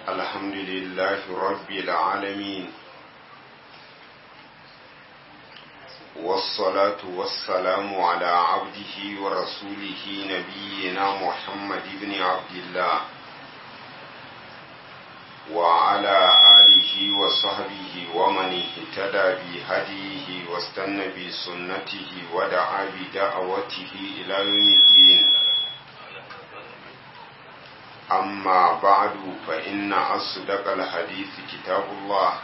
الحمد لله رب العالمين والصلاة والسلام على عبده ورسوله نبينا محمد بن عبد الله وعلى آله وصحبه ومن اهتدى بهديه واستنى بسنته ودعا بدعوته إلى يوم الدين أما بعد فإن أصدق الحديث كتاب الله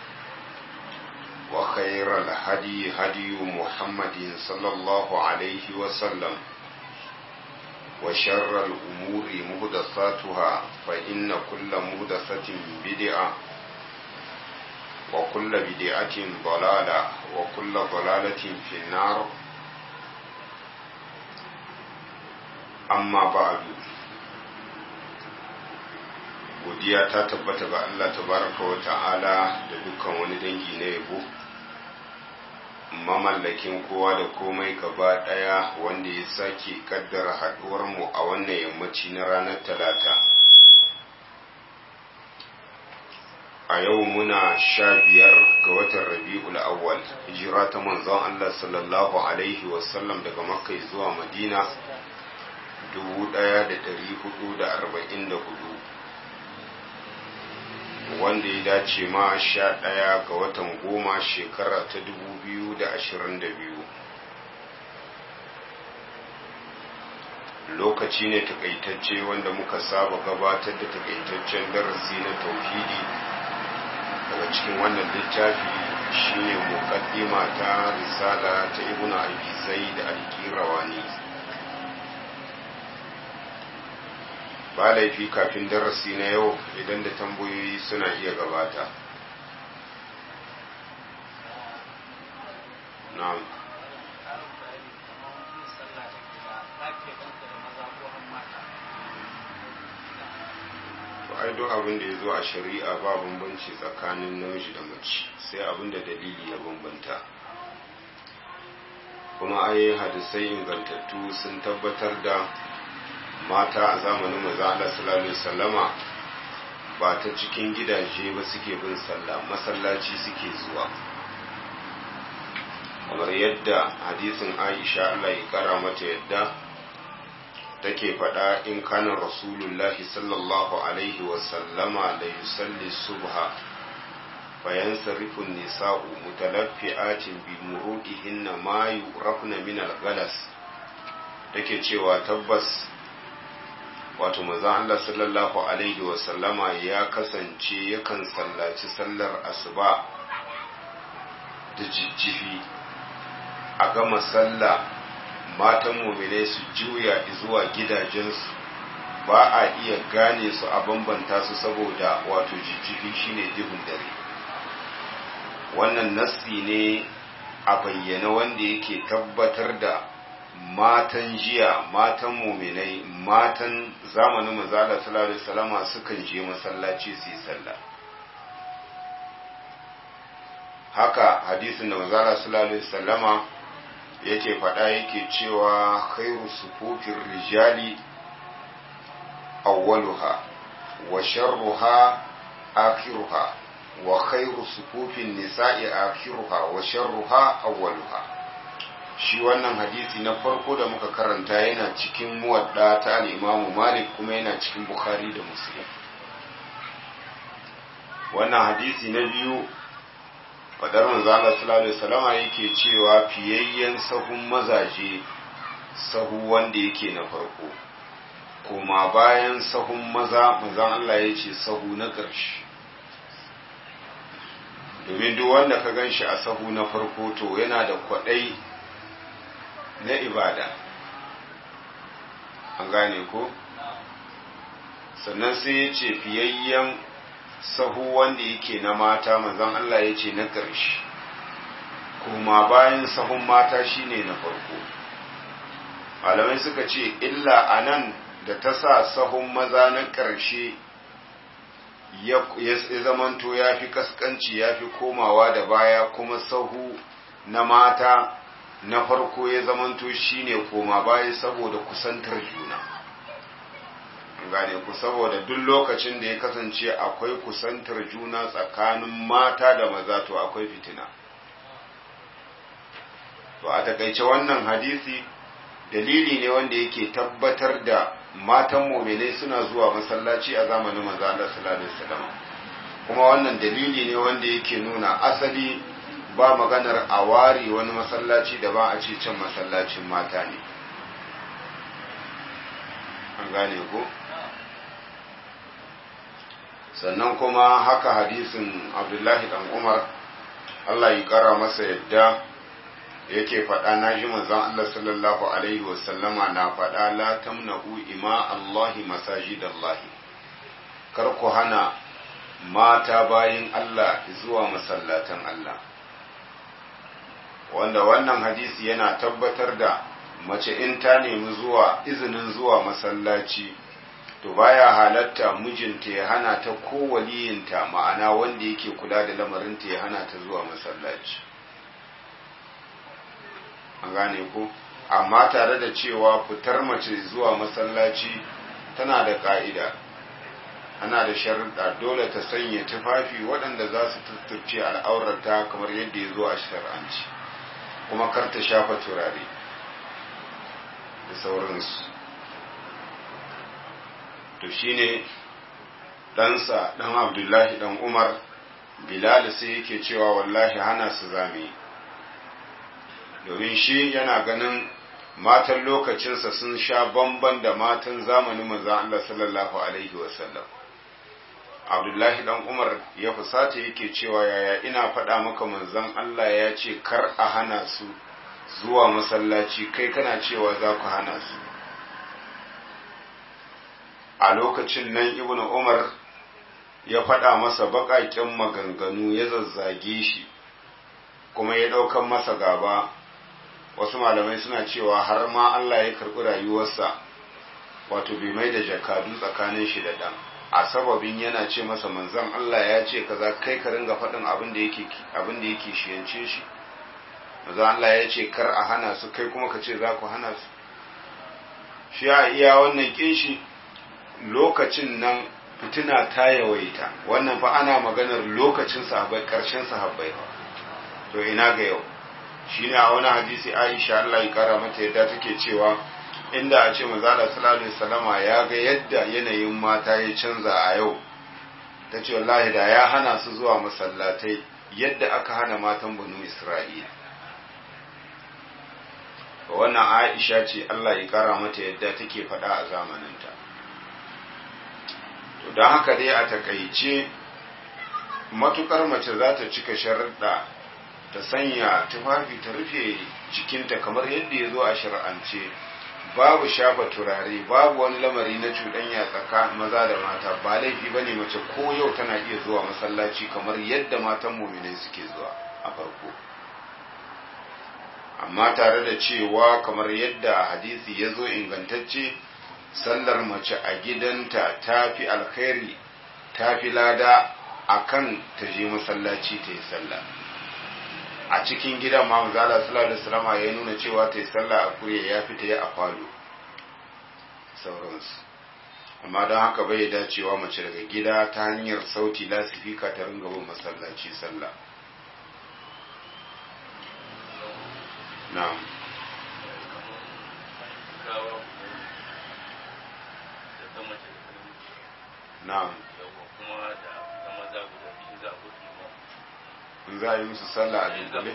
وخير الهدي هدي محمد صلى الله عليه وسلم وشر الأمور مهدثاتها فإن كل مهدثة بدعة وكل بدعة ضلالة وكل ضلالة في النار أما بعد godiya ta tabbata ga Allah tabaraka wa ta'ala da dukkan wani dangi na yabo mamallakin kowa da komai gaba daya wanda ya sake kaddara haduwar mu a wannan yammaci na ranar talata a yau muna sha biyar ga watan rabi'ul awwal hijira ta manzon Allah sallallahu alaihi wasallam daga makka zuwa madina 1444 wanda ya dace ma sha ɗaya ga watan goma shekara ta dubu biyu da ashirin da biyu lokaci ne takaitacce wanda muka saba gabatar da takaitaccen darasi na tauhidi daga cikin wannan littafi shine muqaddima ta risala ta ibnu abi zaid al-qirawani ba laifi kafin darasi na yau idan da tambayoyi suna iya gabata na'am to ai duk abin da ya zo a shari'a ba bambanci tsakanin namiji da mace sai abin da dalili ya bambanta kuma ai hadisai ingantattu sun tabbatar da mata a zamanin maza Allah sallallahu alaihi wasallama ba ta cikin gidaje ba suke bin sallah masallaci suke zuwa kamar yadda hadisin Aisha Allah ya kara mata yadda take faɗa in kana rasulullahi sallallahu alaihi wasallama la yusalli subha fayansarifu nisa'u mutalaffi'atin bi murudihinna ma yurafna min al-ghalas take cewa tabbas wato manzon Allah sallallahu alaihi wasallama ya kasance yakan sallaci sallar asuba da jijjifi a gama sallah matan muminai su juya zuwa gidajensu ba a iya gane su a bambanta su saboda wato jijjifi shine duhun dare wannan nassi ne a bayyana wanda yake tabbatar da matan jiya matan muminai matan zamanin manzala sallallahu alaihi wasallama sukan je masallaci su yi sallah haka hadisin da manzala sallallahu alaihi wasallama yake faɗa yake cewa khairu sufufin rijali awwaluha wa sharruha akhiruha wa khairu sufufin nisa'i akhiruha wa sharruha awwaluha shi wannan hadisi na farko da muka karanta yana cikin muwadda ta al'imamu malik kuma yana cikin bukhari da muslim wannan hadisi na biyu fadar manzala sallallahu alaihi wasallama yake cewa fiyayyen sahun mazaje sahu wanda yake na farko kuma bayan sahun maza manzan Allah ya ce sahu na ƙarshe domin duk wanda ka gan shi a sahu na farko to yana da kwaɗai na ibada an gane ko sannan sai ya ce fiyayyen sahu wanda yake na mata manzan Allah ya ce na ƙarshe kuma bayan sahun mata shine na farko malamai suka ce illa a nan da ta sa sahun maza na ƙarshe ya zamanto ya fi kaskanci ya fi komawa da baya kuma sahu na mata na farko ya zamanto shine koma baya saboda kusantar juna gane ku saboda duk lokacin da ya kasance akwai kusantar juna tsakanin mata da maza to akwai fitina to a takaice wannan hadisi dalili ne wanda yake tabbatar da matan muminai suna zuwa masallaci a zamanin manzo Allah sallallahu alaihi wasallam kuma wannan dalili ne wanda yake nuna asali ba maganar a ware wani masallaci da ba a ce can masallacin mata ne an gane ko sannan kuma haka hadisin abdullahi dan umar Allah ya kara masa yadda yake faɗa na ji manzon Allah sallallahu alaihi wasallama na faɗa la tamna'u ima Allahi masajidallahi kar ku hana mata bayin Allah zuwa masallatan Allah wanda wannan hadisi yana tabbatar da mace in ta nemi zuwa izinin zuwa masallaci to baya halatta mijinta ya hana ta ko waliyinta ma'ana wanda yake kula da lamarinta ya hana ta zuwa masallaci an gane ko amma tare da cewa fitar mace zuwa masallaci tana da ka'ida ana da sharuɗa dole ta sanya tufafi waɗanda za su tutturce al'aurarta kamar yadda ya zo a shar'anci kuma kar ta shafa turare da sauransu to shine ɗansa ɗan abdullahi ɗan umar bilal sai yake cewa wallahi hana su zame domin shi yana ganin matan lokacinsa sun sha bamban da matan zamanin manzan Allah sallallahu alaihi wasallam abdullahi dan umar ya fusata yake cewa yaya ina faɗa maka manzan Allah ya ce kar a hana su zuwa masallaci kai kana cewa za ku hana su a lokacin nan ibnu umar ya faɗa masa baƙaƙen maganganu ya zazzage shi kuma ya ɗaukan masa gaba wasu malamai suna cewa har ma Allah ya karɓi rayuwarsa wato bai mai da jakadu tsakanin shi da ɗan a sababin yana ce masa manzon Allah ya ce kaza kai ka ringa faɗin abin da yake abin da yake shiyance shi manzon Allah ya ce kar a hana su kai kuma ka ce za ku hana su shi a iya wannan kinshi lokacin nan fitina ta yawaita wannan fa ana maganar lokacin sahabbai karshen sahabbai to ina ga yau shine a wani hadisi Aisha Allah ya kara mata yadda take cewa inda a ce manzala sallallahu alaihi wasallama ya ga yadda yanayin mata ya canza a yau ta ce wallahi da ya hana su zuwa masallatai yadda aka hana matan banu Isra'ila wannan Aisha ce Allah ya kara mata yadda take faɗa a zamaninta to don haka dai a takaice matukar mace za ta cika sharaɗa ta sanya tufafi ta rufe jikinta kamar yadda ya zo a shari'ance babu shafa turare babu wani lamari na cuɗanya tsaka maza da mata ba laifi ba ne mace ko yau tana iya zuwa masallaci kamar yadda matan muminai suke zuwa a farko amma tare da cewa kamar yadda hadisi ya zo ingantacce sallar mace a gidanta ta fi alkhairi ta fi lada akan ta je masallaci ta yi sallah a cikin gidan ma manzala sallallahu alaihi wasallam ya nuna cewa ta yi sallah a kurye ya fita ya a falo sauransu amma don haka bai dacewa mace daga gida ta hanyar sauti lasifika ta ringa bin masallaci sallah na'am na'am in za a yi musu sallah a dunkule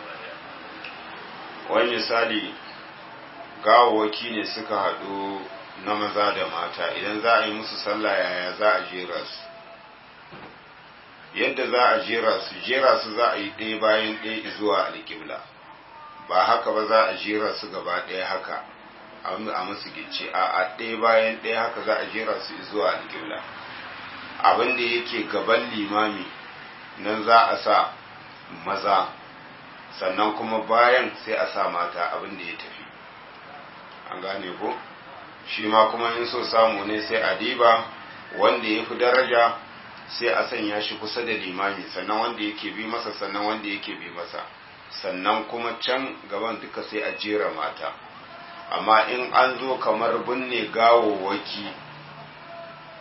wani misali gawawaki ne suka haɗu na maza da mata idan za a yi musu sallah yaya za a jera su yadda za a jera su jera su za a yi ɗaya bayan ɗaya zuwa alƙibla ba haka ba za a jera su gaba ɗaya haka a musu gice a a ɗaya bayan ɗaya haka za a jera su zuwa alƙibla abin da yake gaban limami nan za a sa maza sannan kuma bayan sai a sa mata abin da ya tafi an gane ko shi ma kuma in so samu ne sai a diba wanda ya fi daraja sai a sanya shi kusa da limami sannan wanda yake bi masa sannan wanda yake bi masa sannan kuma can gaban duka sai a jera mata amma in an zo kamar binne gawowaki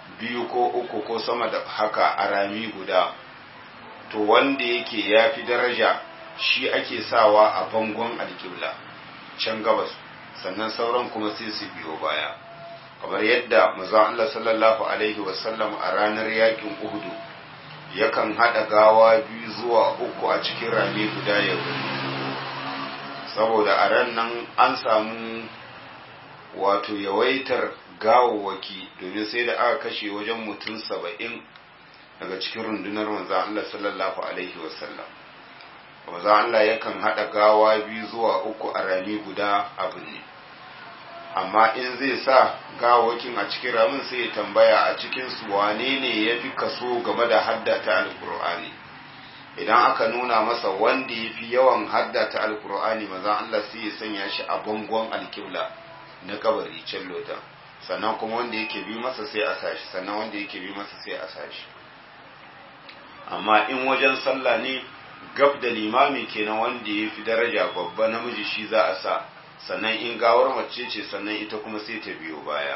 biyu ko uku ko sama da haka a rami guda to wanda yake ya fi daraja shi ake sawa a bangon alƙibla can gabas sannan sauran kuma sai su biyo baya kamar yadda maza Allah sallallahu alaihi wasallam a ranar yakin uhudu yakan haɗa gawa biyu zuwa uku a cikin rami guda ya saboda a ran nan an samu wato yawaitar gawawaki domin sai da aka kashe wajen mutum saba'in daga cikin rundunar manzan Allah sallallahu alaihi wasallam manzan Allah yakan haɗa gawa biyu zuwa uku a rami guda abu ne amma in zai sa gawakin a cikin ramin sai ya tambaya a cikin su wane ne ya fi kaso game da haddata alkur'ani idan aka nuna masa wanda ya fi yawan haddata alkur'ani manzan Allah sai ya sanya shi a bangon alkibla na kabari can lotan sannan kuma wanda yake bi masa sai a sashi sannan wanda yake bi masa sai a sashi amma in wajen sallah ne gab da limami kenan wanda ya fi daraja babba namiji shi za a sa sannan in gawar mace ce sannan ita kuma sai ta biyo baya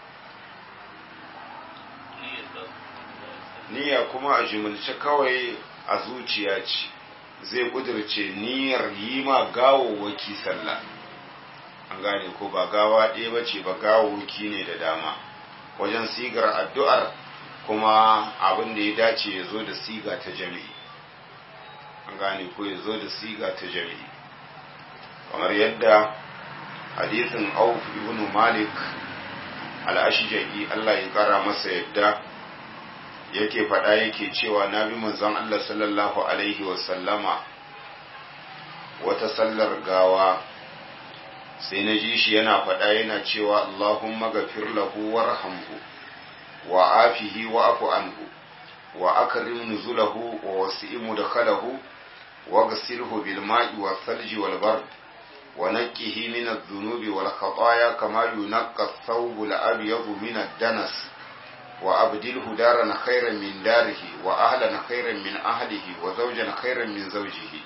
niyya kuma a jimilce kawai a zuciya ce zai kudirce niyyar yi ma gawowaki sallah an gane ko ba gawa ɗaya ba ce ba gawowaki ne da dama wajen sigar addu'ar kuma abin da ya dace ya zo da siga ta jami'i an gane ko ya zo da siga ta jami'i kamar yadda hadithin auf ibn malik al-ashja'i Allah ya kara masa yadda yake faɗa yake cewa na bi manzon Allah sallallahu alaihi wa sallama wata sallar gawa sai na ji shi yana faɗa yana cewa Allahumma gafir lahu warhamhu wa afihi wa afu anhu wa akrim nuzulahu wa wasi' mudkhalahu wa ghsilhu bil ma'i wa thalji wal bard wa naqqihi min adh-dhunubi wal khataaya kama yunqqa ath-thawbu al-abyadu min ad-danas wa abdilhu daran khayran min darihi wa ahlan khayran min ahlihi wa zawjan khayran min zawjihi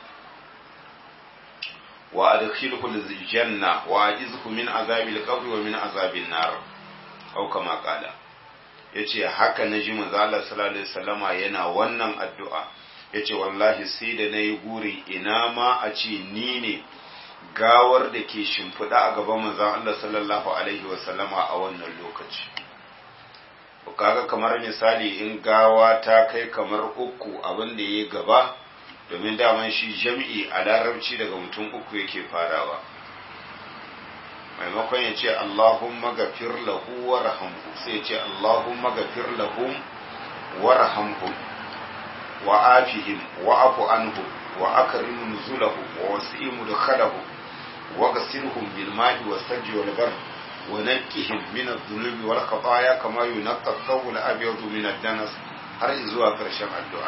wa adkhilhu al-janna wa ajizhu min azabil qabri wa min azabin nar aw kama qala yace haka naji manzo Allah sallallahu alaihi wasallama yana wannan addu'a yace wallahi sai da nayi guri ina ma a ce ni ne gawar da ke shimfiɗa a gaban manzon Allah sallallahu alaihi wasallama a wannan lokaci kaga kamar misali in gawa ta kai kamar uku abin da ya gaba domin daman shi jam'i a larabci daga mutum uku yake farawa maimakon ya ce Allahumma gafir lahu wa rahamhu sai ya ce Allahumma gafir lahum wa rahamhum wa afihim wa afu anhu wa akrim nuzulahu wa wasi' mudkhalahu wa ghsilhum bil ma'i was sajji wal barr wa naqqihim min adh-dhunubi wal khataaya kama yunqqa ath-thawb al-abyad min ad-danas har zuwa karshen addu'a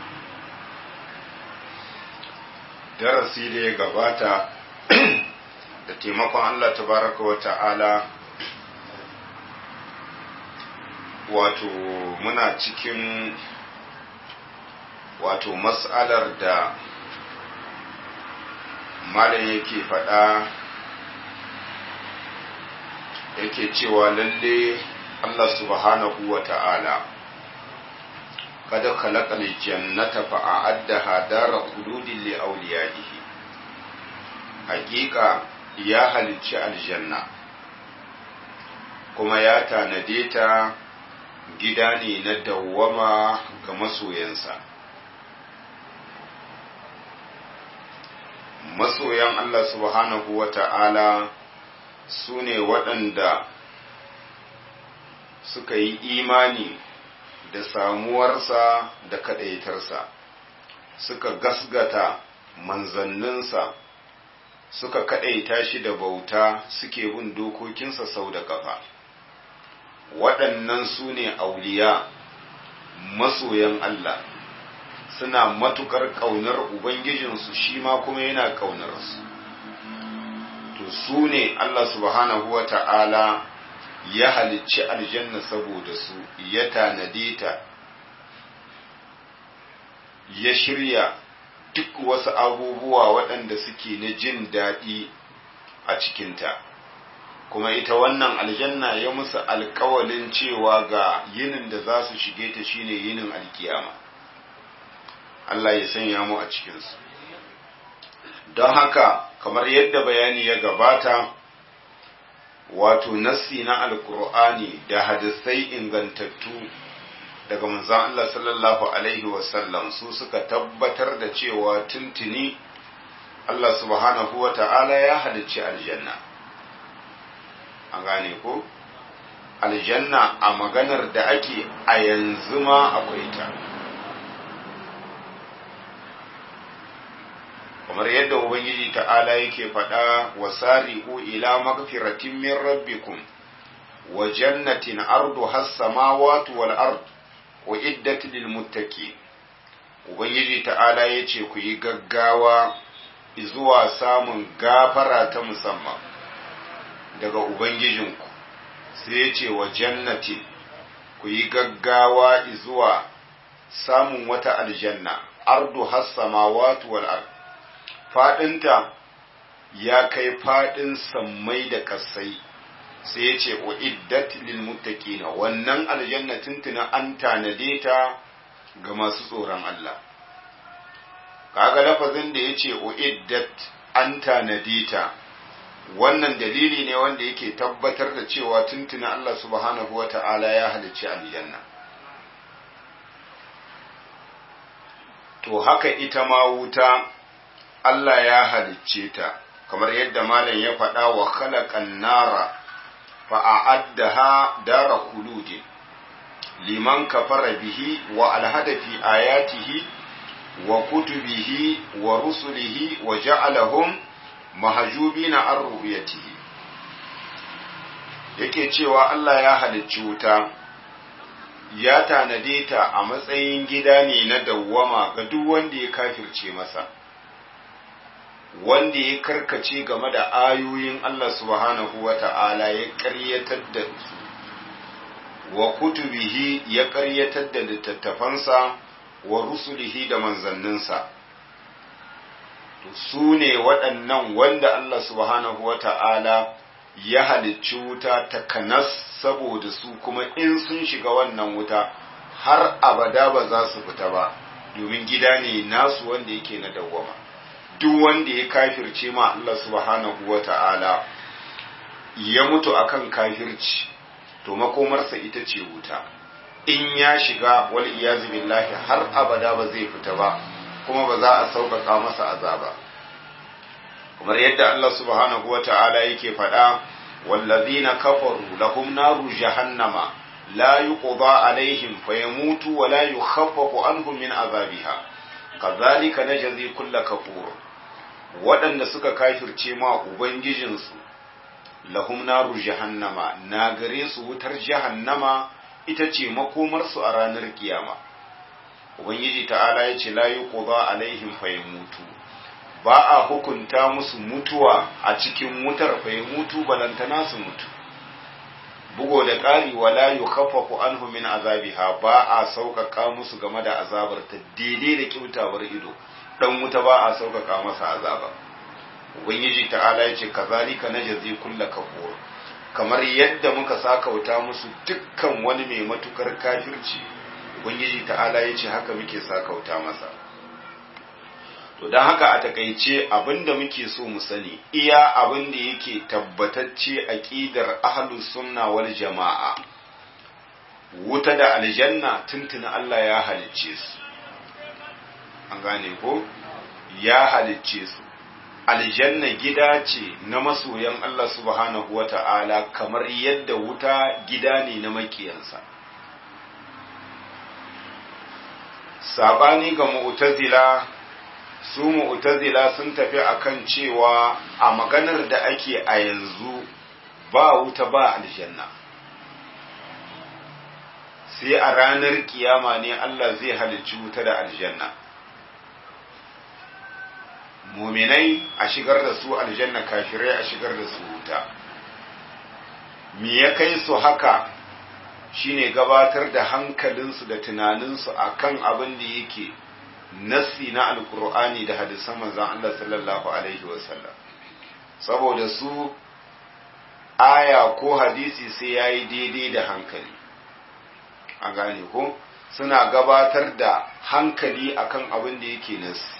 darasi da ya gabata da taimakon Allah tabaraka wa ta'ala wato muna cikin wato mas'alar da malam yake faɗa yake cewa lalle Allah subhanahu wa ta'ala kada khalaqal jannata fa a'addaha dara khuludin li awliyaihi hakika ya halicci aljanna kuma ya tanade ta gida ne na dawwama ga masoyansa masoyan Allah subhanahu wa ta'ala su ne waɗanda suka yi imani da samuwarsa da kaɗaitarsa suka gasgata manzanninsa suka kaɗaita shi da bauta suke bin dokokinsa sau da ƙafa waɗannan su ne auliya masoyan Allah suna matukar ƙaunar Ubangijinsu shi ma kuma yana ƙaunarsu to su ne Allah subhanahu wa ta'ala ya halicci aljanna saboda su ya tanade ta ya shirya duk wasu abubuwa waɗanda suke na jin daɗi a cikinta kuma ita wannan aljanna ya musu alkawalin cewa ga yinin da za su shige ta shine yinin alkiyama Allah ya sanya mu a cikinsu don haka kamar yadda bayani ya gabata wato nassi na alkur'ani da hadisai ingantattu daga manzon Allah sallallahu alaihi wasallam su suka tabbatar da cewa tuntuni Allah subhanahu wa ta'ala ya halicci aljanna an gane ko aljanna a maganar da ake a yanzu ma akwai ta kamar yadda ubangiji ta'ala yake faɗa wa sari'u ila magfiratin min rabbikum wa jannatin ardu has samawati wal ard wa iddat lil muttaqin ubangiji ta'ala yace ku yi gaggawa zuwa samun gafara ta musamman daga ubangijinku sai yace wa jannatin ku yi gaggawa zuwa samun wata aljanna ardu has samawati wal ard faɗinta ya kai faɗin sammai da ƙasai sai ya ce uiddat lil muttaqina wannan aljanna tuntuna an tanade ta ga masu tsoron Allah kaga lafazin da yace uiddat an tanade ta wannan dalili ne wanda yake tabbatar da cewa tuntuna Allah subhanahu wata'ala ya halicci aljanna to haka ita ma wuta Allah ya halicce ta kamar yadda malam ya faɗa wa khalaqan nara fa a'addaha dara khuludi liman kafara bihi wa alhada fi ayatihi wa kutubihi wa rusulihi wa ja'alahum mahjubina an ru'yatihi yake cewa Allah ya halicci wuta ya tanade ta a matsayin gida ne na dawwama ga duk wanda ya kafirce masa wanda ya karkace game da ayoyin Allah subhanahu wa ta'ala ya ƙaryatar da su, wa kutubihi ya ƙaryatar da littattafansa wa rusulihi da manzanninsa. Su ne waɗannan wanda Allah subhanahu wa ta'ala ya halicci wuta ta kanas saboda su kuma in sun shiga wannan wuta har abada ba za su fita ba, domin gida ne nasu wanda yake na dawwama. duk wanda ya kafirce ma Allah subhanahu wa ta'ala ya mutu akan kafirci to makomarsa ita ce wuta in ya shiga wal iyazu billahi har abada ba zai fita ba kuma ba za a sauƙaƙa masa azaba kamar yadda Allah subhanahu wa ta'ala yake faɗa wallazina kafaru lahum naru jahannama la yuqda alaihim fayamutu wa la yukhaffafu anhum min azabiha kazalika najzi kulla kafur waɗanda suka kafirce ma ubangijinsu lahum naru jahannama na gare su wutar jahannama ita ce makomarsu a ranar kiyama ubangiji ta'ala ya ce la yuqda alaihim fayamutu ba a hukunta musu mutuwa a cikin wutar fayamutu balantana su mutu bugo da ƙari wala yukhaffafu anhu min azabiha ba a sauƙaƙa musu game da azabar ta daidai da kyautawar ido dan wuta ba a sauƙaƙa masa azaba ubangiji ta'ala ya ce kazalika najzi kulla kafur kamar yadda muka sakauta musu dukkan wani mai matukar kafirci ubangiji ta'ala ya ce haka muke sakauta masa to don haka a takaice abinda muke so mu sani iya abinda yake tabbatacce aqidar ahlus sunna wal jama'a wuta da aljanna tuntuna Allah ya halicce su an gane ko ya halicce su aljanna gida ce na masoyan Allah subhanahu wata'ala kamar yadda wuta gida ne na makiyansa sabani ga mu'tazila su mu'tazila sun tafi akan cewa a maganar da ake a yanzu ba wuta ba aljanna sai a ranar kiyama ne Allah zai halicci wuta da aljanna muminai a shigar da su aljanna kafirai a shigar da su wuta me ya kai su haka shine gabatar da hankalinsu da tunaninsu akan abin da yake nassi na alkur'ani da hadisan manzon Allah sallallahu alaihi wasallam saboda su aya ko hadisi sai ya yi daidai da hankali a gane ko suna gabatar da hankali akan abin da yake nasi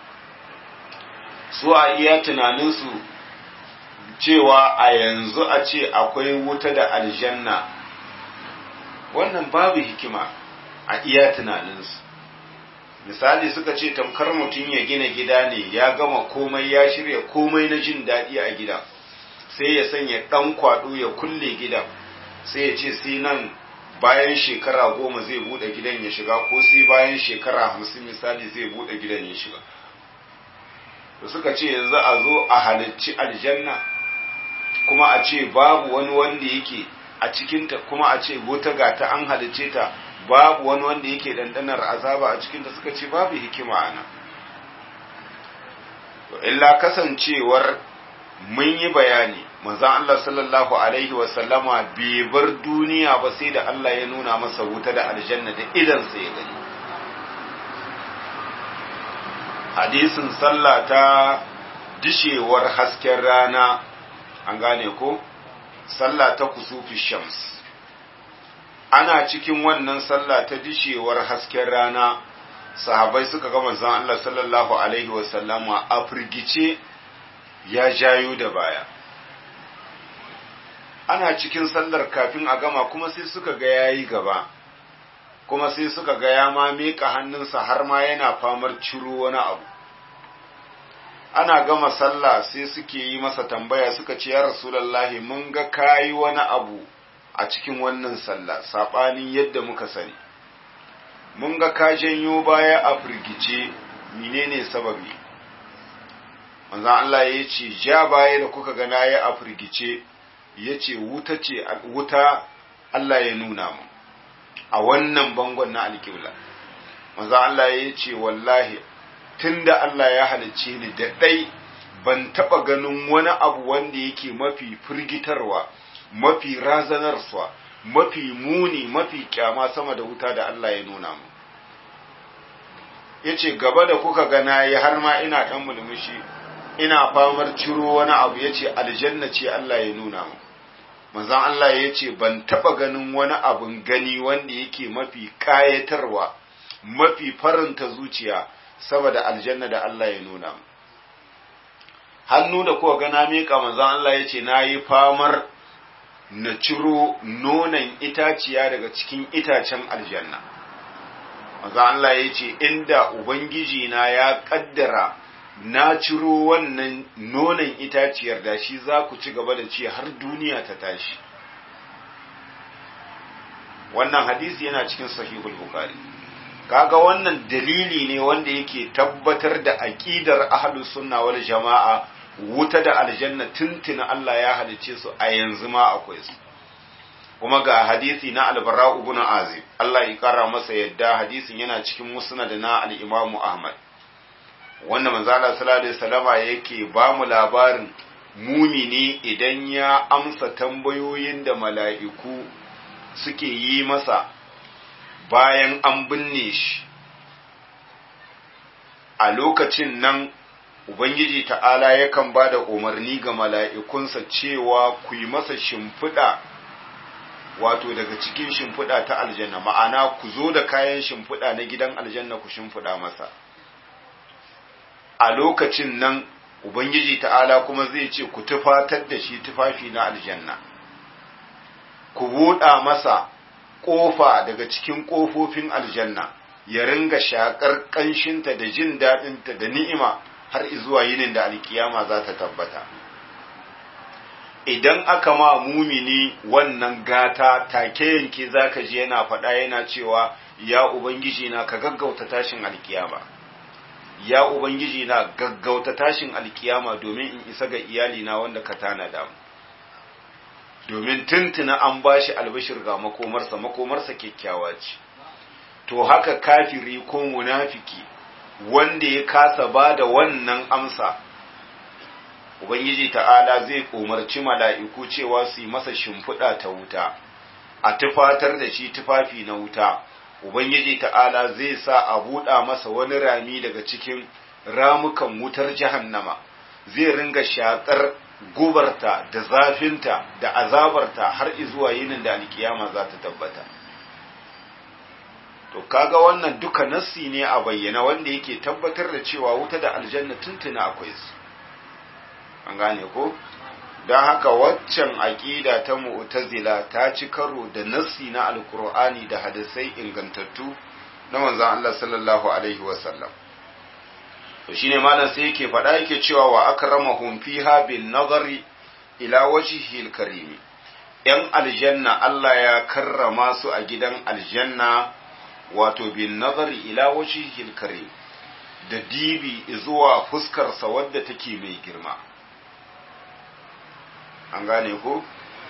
su a iya tunaninsu cewa a yanzu a ce akwai wuta da aljanna wannan babu hikima a iya tunaninsu misali suka ce tamkar mutum ya gina gida ne ya gama komai ya shirya komai na jin daɗi a gida sai ya sanya ɗan kwaɗo ya kulle gidan sai ya ce sai nan bayan shekara goma zai buɗe gidan ya shiga ko sai bayan shekara hamsin misali zai buɗe gidan ya shiga da suka ce yanzu a zo a halicci aljanna kuma a ce babu wani wanda yake a cikinta kuma a ce wuta ga ta an halicce ta babu wani wanda yake dandanar azaba a cikinta suka ce babu hikima a nan to illa kasancewar mun yi bayani manzon Allah sallallahu alaihi wa sallama bai bar duniya ba sai da Allah ya nuna masa wuta da aljanna da idan sai ya gani hadisin sallah ta dishewar hasken rana an gane ko sallah ta kusufi shams ana cikin wannan sallah ta dishewar hasken rana sahabai suka ga manzon Allah sallallahu alaihi wasallama a firgice ya jayo da baya ana cikin sallar kafin a gama kuma sai suka ga yayi gaba kuma sai suka ga ya ma miƙa hannunsa har ma yana famar ciro wani abu ana gama sallah sai suke yi masa tambaya suka ce ya rasulallahi mun ga kayi wani abu a cikin wannan sallah saɓanin yadda muka sani mun ga ka janyo baya a firgice menene sababi manzon Allah ya ce ja baya da kuka ga nayi a firgice ya ce wuta ce wuta Allah ya nuna mu a wannan bangon na alƙibla manzon Allah ya ce wallahi tunda Allah ya halicce ni da ɗai ban taɓa ganin wani abu wanda yake mafi firgitarwa mafi razanarsa mafi muni mafi kyama sama da wuta da Allah ya nuna mu ya ce gaba da kuka gana ya har ma ina ɗan mulmushi ina famar ciro wani abu ya ce aljanna ce Allah ya nuna mu manzan Allah ya ce ban taɓa ganin wani abun gani wanda yake mafi ƙayatarwa mafi faranta zuciya saboda aljanna da Allah ya nuna mu hannu da kuka gana miƙa manzan Allah ya ce na yi famar na ciro nonon itaciya daga cikin itacen aljanna manzan Allah ya ce inda ubangiji na ya ƙaddara na ciro wannan nonon itaciyar da shi za ku ci gaba da ci har duniya ta tashi wannan hadisi yana cikin sahihul bukhari kaga wannan dalili ne wanda yake tabbatar da aqidar ahlus sunna wal jama'a wuta da aljanna tuntuna Allah ya halice su a yanzu ma akwai su kuma ga hadisi na albara ibn azib Allah ya kara masa yadda hadisin yana cikin musnad na al-imamu ahmad wanda manzo Allah sallallahu alaihi wasallama yake ba mu labarin mumini idan ya amsa tambayoyin da mala'iku suke yi masa bayan an binne shi a lokacin nan Ubangiji ta'ala yakan ba da umarni ga mala'ikunsa cewa ku yi masa shimfiɗa wato daga cikin shimfiɗa ta aljanna ma'ana ku zo da kayan shimfiɗa na gidan aljanna ku shimfiɗa masa a lokacin nan Ubangiji ta'ala kuma zai ce ku tufatar da shi tufafi na aljanna ku buɗa masa ƙofa daga cikin ƙofofin aljanna ya ringa shaƙar ƙanshinta da jin daɗinta da ni'ima har zuwa yinin da alkiyama za ta tabbata idan aka ma mumini wannan gata take yanke zaka ji yana faɗa yana cewa ya ubangiji na ka gaggauta tashin alkiyama ya ubangiji na gaggauta tashin alkiyama domin in isa ga iyalina wanda ka tanada mu domin tuntuna an bashi albashir ga makomarsa makomarsa kyakkyawa ce to haka kafiri ko munafiki wanda ya kasa ba da wannan amsa ubangiji ta'ala zai umarci mala'iku cewa su yi masa shimfiɗa ta wuta a tufatar da shi tufafi na wuta ubangiji ta'ala zai sa a buɗa masa wani rami daga cikin ramukan wutar jahannama zai ringa shaƙar gubarta da zafinta da azabarta har izuwa yinin da alkiyama za ta tabbata to kaga wannan duka nassi ne a bayyana wanda yake tabbatar da cewa wuta da aljanna tuntuna akwai su an gane ko don haka waccan aƙida ta mu'tazila ta ci karo da nassi na alkur'ani da hadisai ingantattu na manzon Allah sallallahu alaihi wasallam to shine malam sai yake faɗa yake cewa wa akramahum fiha bin nazari ila wajhil karim yan aljanna Allah ya karrama su a gidan aljanna wato bin nazari ila wajhil karim da dibi zuwa fuskarsa wadda take mai girma an gane ko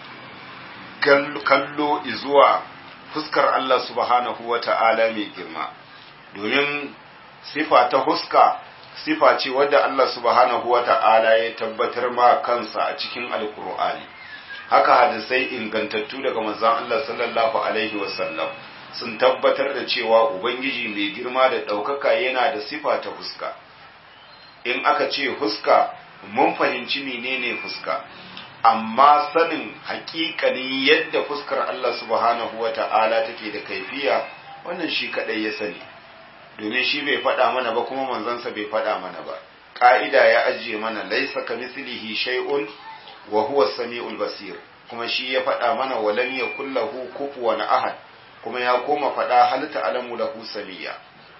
kallo zuwa fuskar Allah subhanahu wa ta'ala mai girma domin sifa ta huska sifa ce wadda Allah subhanahu wa ta'ala ya tabbatar ma kansa a cikin alkur'ani haka hadisai ingantattu daga manzon Allah sallallahu alaihi wasallam sun tabbatar da cewa ubangiji mai girma da ɗaukaka yana da sifa ta huska in aka ce huska mun fahimci menene fuska amma sanin hakikanin yadda fuskar Allah subhanahu wa ta'ala take da kaifiya wannan shi kadai ya sani domin shi bai faɗa mana ba kuma manzansa bai faɗa mana ba ƙa'ida ya ajiye mana laisa ka mislihi shay'un wa huwa samiul basir kuma shi ya faɗa mana walam yakul lahu kufuwan ahad kuma ya koma faɗa hal ta'lamu lahu samiyya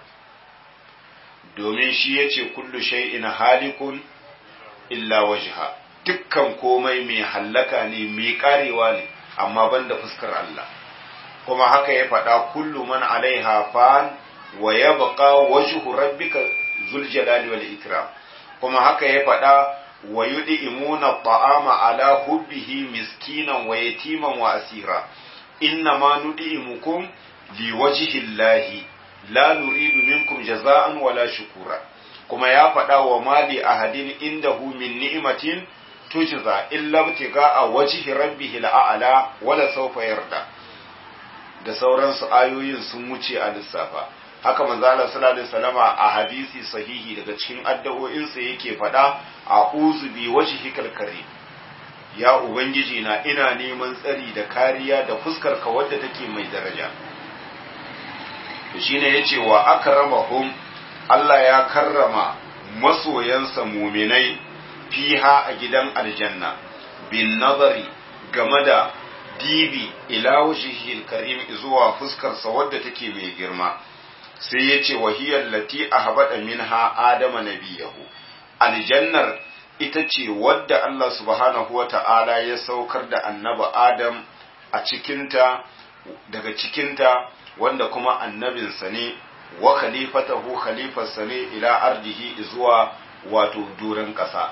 domin shi yace kullu shay'in halikun illa wajha dukkan komai mai hallaka ne mai karewa ne amma banda fuskar Allah kuma haka ya faɗa kullu man alaiha fan wa yabqa wajhu rabbika zul jalali wal ikram kuma haka ya faɗa wa yud'imuna ta'ama ala hubbihi miskinan wa yatiman wa asira inna ma nud'imukum liwajhi llahi la nuridu minkum jaza'an wala shukura kuma ya faɗa wa mali ahadin indahu min ni'matin tujza illa ibtiga'a wajhi rabbihi al'ala wala sawfa yarda da sauransu ayoyin sun wuce a lissafa haka manzo Allah sallallahu alaihi wasallama a hadisi sahihi daga cikin addu'o'insa yake faɗa a'udhu bi wajhikal karim ya ubangiji na ina neman tsari da kariya da fuskar ka wadda take mai daraja to shine yace wa akramahum Allah ya karrama masoyansa muminai fiha a gidan aljanna bin nazari game da dibi ila wajhihil karim zuwa fuskarsa wadda take mai girma sai ya ce wahiyar lati a habaɗa minha adama nabiyahu aljannar ita ce wadda Allah subhanahu wa ta'ala ya saukar da annaba adam a cikinta daga cikinta wanda kuma annabinsa ne wa khalifatahu khalifarsa ne ila ardihi zuwa wato duran ƙasa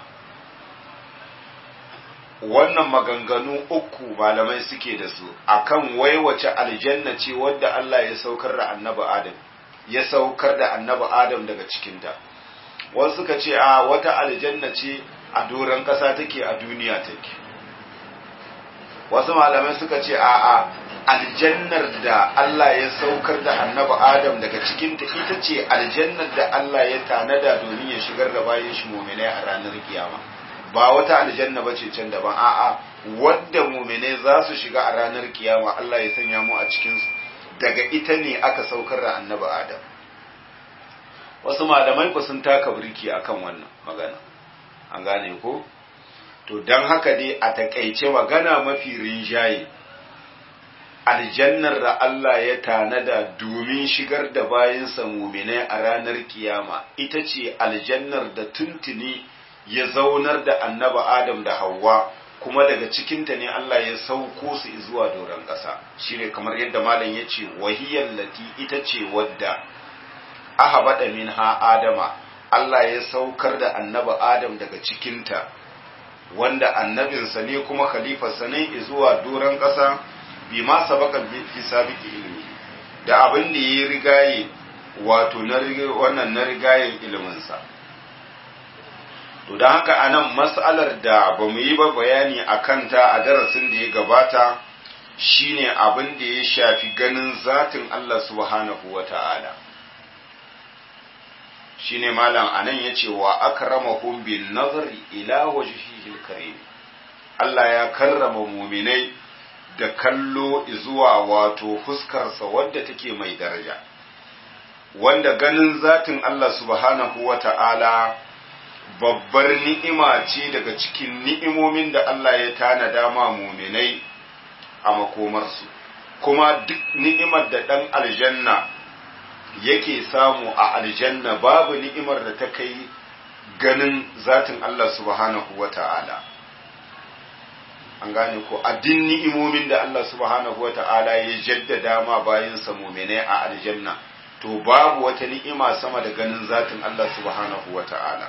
wannan maganganu uku malamai suke da su akan waiwace aljanna ce wadda Allah ya saukar da annabi adam ya saukar da annabi Adam daga cikinta. Wasu suka ce a wata aljanna ce a doron ƙasa take a duniya take. Wasu malamai suka ce a a aljannar da Allah ya saukar da annabi Adam daga cikinta ita ce aljannar da Allah ya tanada domin ya shigar da bayan shi muminai a ranar kiyama. Ba wata aljanna ba ce can daban a'a wadda muminai za su shiga a ranar kiyama Allah ya sanya mu a cikinsu. daga ita ne aka saukar da annabi Adam. Wasu malamai ku sun taka birki akan wannan magana, an gane ko? To, don haka dai a takaice magana mafi rinjaye, aljannar da Allah ya tanada domin shigar da bayansa muminai a ranar kiyama, ita ce aljannar da tuntuni ya zaunar da annabi Adam da Hawwa. kuma daga cikinta ne Allah ya sauko su zuwa doron ƙasa shi ne kamar yadda malam ya ce wahiyar lati ita ce wadda aha baɗa min ha adama Allah ya saukar da annaba adam daga cikinta wanda annabinsa ne kuma khalifarsa ne zuwa doron ƙasa bi ma sabaka fi sabiki ilmi da abin da ya rigaye wato na wannan na rigayen iliminsa To don haka a nan matsalar da ba mu yi ba bayani a kanta a darasin da ya gabata shine abin da ya shafi ganin zatin Allah subhanahu wa ta'ala. Shi ne malam a nan ya ce wa akramahum bin nazari ila wajhihil karim Allah ya karrama muminai da kallo zuwa wato fuskarsa wadda take mai daraja wanda ganin zatin Allah subhanahu wa ta'ala babbar ni'ima ce daga cikin ni'imomin da Allah ya tanada ma muminai a makomarsu kuma duk ni'imar da ɗan aljanna yake samu a aljanna babu ni'imar da ta kai ganin zatin Allah subhanahu wa ta'ala an gane ko addin ni'imomin da Allah subhanahu wa ta'ala ya jaddada ma bayansa muminai a aljanna to babu wata ni'ima sama da ganin zatin Allah subhanahu wa ta'ala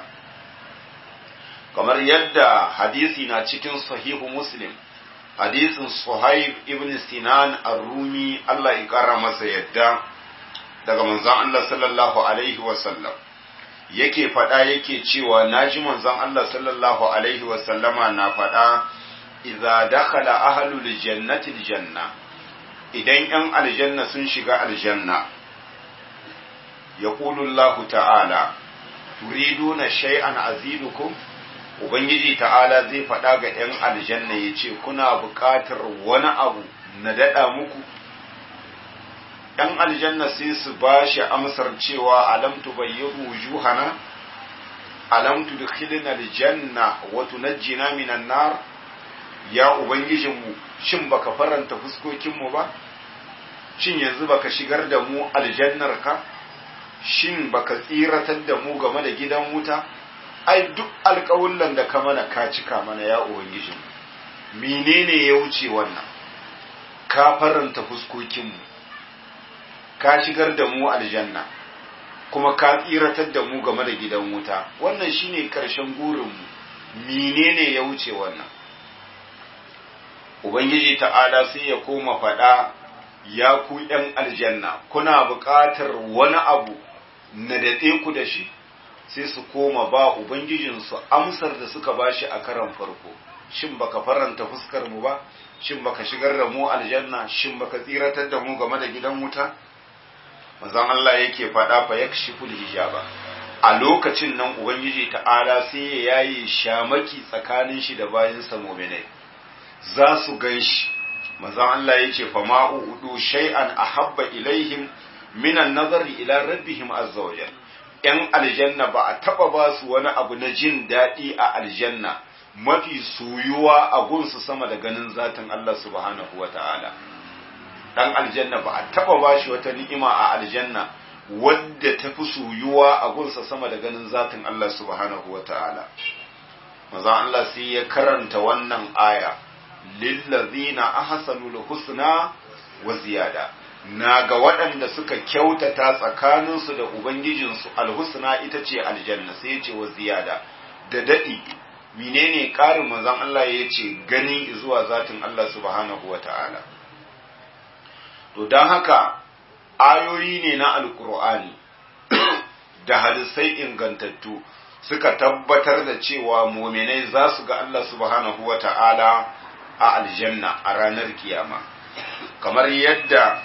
kamar yadda hadisi na cikin sahihu muslim hadisin suhaib ibn sinan ar-rumi Allah ya kara masa yadda daga manzon Allah sallallahu alaihi wasallam yake faɗa yake cewa naji manzon Allah sallallahu alaihi wasallama na faɗa idza dakhala ahlul jannati aljanna idan yan aljanna sun shiga aljanna yaqulu Allah ta'ala turiduna shay'an azidukum ubangiji ta'ala zai faɗa ga yan aljanna yace kuna buƙatar wani abu na daɗa muku ‘yan aljanna sai su ba shi amsar cewa alam tubayyiru wujuhana alam tudkhilna aljanna wa tunajjina minan nar ya ubangijinmu shin baka faranta fuskokinmu ba shin yanzu baka shigar da mu aljannar ka shin baka tsiratar da mu game da gidan wuta ai duk alƙawullan da ka mana ka cika mana ya ubangijinmu menene ya wuce wannan ka faranta fuskokinmu ka shigar da mu aljanna kuma ka tsiratar da mu game da gidan wuta wannan shine karshen gurinmu menene ya wuce wannan ubangiji ta'ala sai ya koma faɗa ya ku ‘yan aljanna kuna buƙatar wani abu na daɗe ku da shi sai su koma ba ubangijinsu amsar da suka bashi a karan farko shin baka faranta fuskar mu ba shin baka shigar da mu aljanna shin baka tsiratar da mu game da gidan wuta manzon Allah yake faɗa fa yakshiful hijaba a lokacin nan ubangiji ta'ala sai ya yayi shamaki tsakanin shi da bayansa mu'minai za su ganshi manzon Allah yace fa ma'u udu shay'an ahabba ilaihim minan nazari ila rabbihim azza wajal yan aljanna ba a taba ba su wani abu na jin daɗi a aljanna mafi soyuwa a gunsu sama da ganin zatin Allah subhanahu wa ta'ala dan aljanna ba a taba bashi wata ni'ima a aljanna wadda ta fi soyuwa a gunsa sama da ganin zatin Allah subhanahu wa ta'ala maza Allah sai ya karanta wannan aya lillazina ahsanul husna wa ziyada na ga waɗanda suka kyautata tsakaninsu da ubangijinsu alhusna ita ce aljanna sai ya ce wa ziyada da daɗi menene ƙarin manzon Allah ya ce gani zuwa zatin Allah subhanahu wa ta'ala to don haka ayoyi ne na alkur'ani da hadisai ingantattu suka tabbatar da cewa muminai za su ga Allah subhanahu wa ta'ala a aljanna a ranar kiyama kamar yadda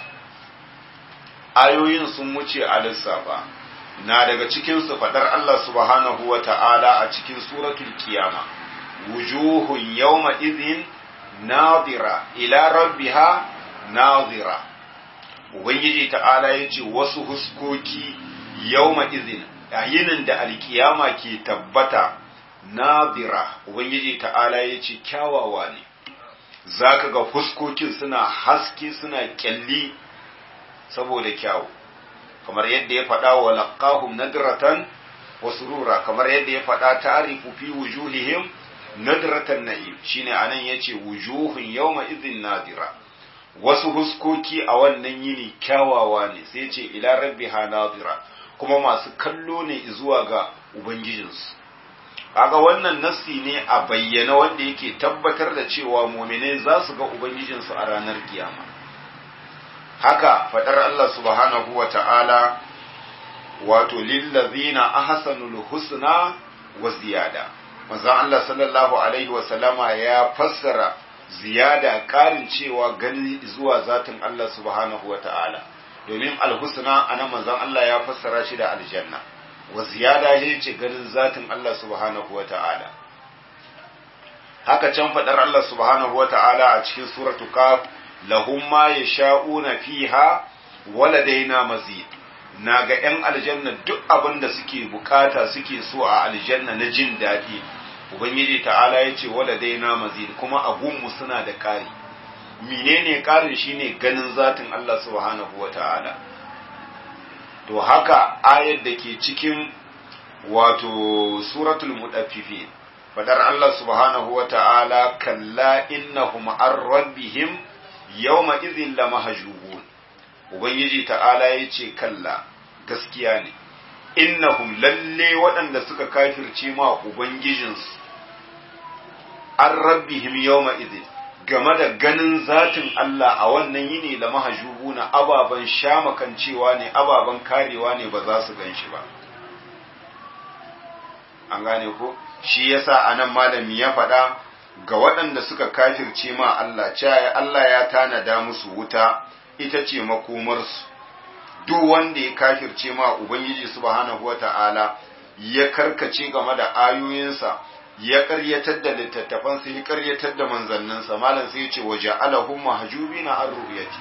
ayoyin sun wuce a lissafa na daga cikinsu faɗar Allah subhanahu wa ta'ala a cikin suratul kiyama wujuhun yawma izin nadira ila rabbiha nadira ubangiji ta'ala ya ce wasu huskoki yawma izin yinin da alkiyama ke tabbata nadira ubangiji ta'ala ya ce kyawawa ne za ka ga fuskokin suna haske suna kyalli saboda kyawu kamar yadda ya faɗa wa laqahum nadratan wa surura kamar yadda ya faɗa ta'rifu fi wujuhihim nadratan na'im shine anan yace wujuhun yawma idhin nadira wasu huskoki a wannan yini kyawawa ne sai ce ila rabbiha nadira kuma masu kallo ne zuwa ga ubangijinsu kaga wannan nassi ne a bayyana wanda yake tabbatar da cewa mu'minai za su ga ubangijinsu a ranar kiyama haka fadar Allah subhanahu wa ta'ala wato lillazina ahsanul husna wa ziyada manzon Allah sallallahu alaihi wa sallama ya fassara ziyada karin cewa gani zuwa zatin Allah subhanahu wa ta'ala domin alhusna ana manzon Allah ya fassara shi da aljanna wa ziyada ya ce ganin zatin Allah subhanahu wa ta'ala haka can faɗar Allah subhanahu wata'ala a cikin suratu kaf lahum ma yasha'una fiha waladaina mazid na ga 'yan aljanna duk abin da suke bukata suke so a aljanna na jin daɗi ubangiji ta'ala ya ce waladaina mazid kuma abunmu suna da ƙari menene ƙarin shine ganin zatin Allah subhanahu wata'ala to haka ayar da ke cikin wato suratul mudaffifin fadar Allah subhanahu wa ta'ala kalla innahum an rabbihim yawma idhin lamahjubun ubangiji ta'ala yace kalla gaskiya ne innahum lalle waɗanda suka kafirce ma ubangijinsu an rabbihim yawma idhin game da ganin zatin Allah a wannan yini lamahjubuna ababan shamakancewa ne ababan karewa ne ba za su gan shi ba an gane ko shi yasa anan malami ya faɗa ga waɗanda suka kafirce ma Allah cewa Allah ya tanada musu wuta ita ce makomarsu duk wanda ya kafirce ma Ubangiji subhanahu wata'ala ya karkace game da ayoyinsa ya ƙaryatar da littattafansa ya ƙaryatar da manzanninsa malam sai ya ce waje alahum mahjubina an ru'yati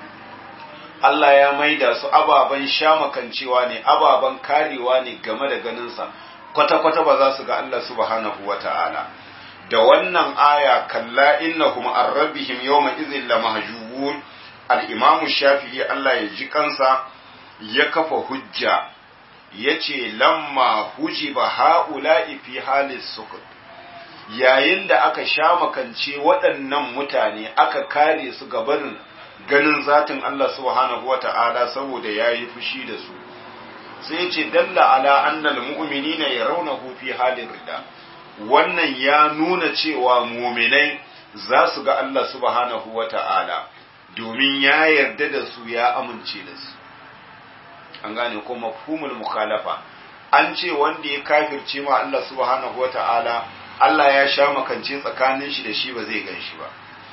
Allah ya maida su ababan shamakancewa ne ababan karewa ne game da ganinsa kwata-kwata ba za su ga Allah subhanahu wa ta'ala. Da wannan aya kalla innahum an rabbihim yawma izin la mahjubun al-imamu shafi'i Allah ya ji kansa ya kafa hujja ya ce lamma hujiba ha'ula'i fi halis sukut yayin da aka sha makance waɗannan mutane aka kare su gabarin ganin zatin Allah subhanahu wa ta'ala saboda ya yi fushi da su sai ce dalla ala annal mu'minina yarawnahu fi halin rida wannan ya nuna cewa mu'minai za su ga Allah subhanahu wata'ala domin ya yarda da su ya amince da su an gane ko mafhumul mukhalafa an ce wanda ya kafirce ma Allah subhanahu wata'ala Allah ya sha makance tsakanin shi da shi ba zai gan shi ba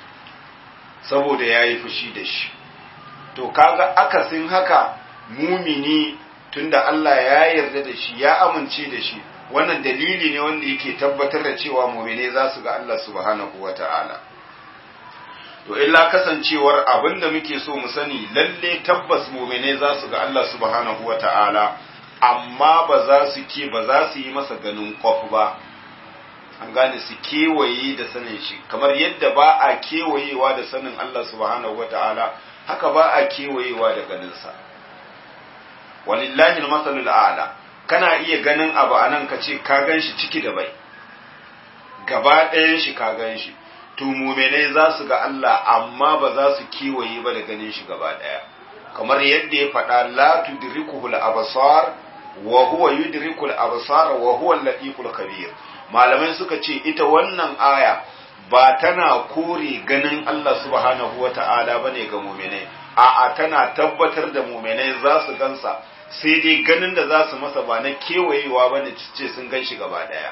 saboda ya yi fushi da shi to kaga akasin haka mumini tunda Allah ya yarda da shi ya amince da shi wannan dalili ne wanda yake tabbatar da cewa mu'mine za su ga Allah subhanahu wata'ala to illa kasancewar abin da muke so mu sani lalle tabbas mu'mine za su ga Allah subhanahu wata'ala amma ba za su ke ba za su yi masa ganin kwaf ba an gane su kewaye da sanin shi kamar yadda ba a kewayewa da sanin Allah subhanahu wata'ala haka ba a kewayewa da ganinsa walillahi masalul a'la kana iya ganin abu anan ka ce ka gan shi ciki da bai gaba ɗayan shi ka gan shi to mumenai za su ga Allah amma ba za su kewaye ba da ganin shi gaba ɗaya kamar yadda ya faɗa la tudrikuhul absar wa huwa yudrikul absar wa huwa al-latiful khabir malamai suka ce ita wannan aya ba tana kore ganin Allah subhanahu wata'ala bane ga mumenai a'a tana tabbatar da mumenai za su gansa sai dai ganin da za su masa ba na kewayewa ba ne ce sun gan shi gaba ɗaya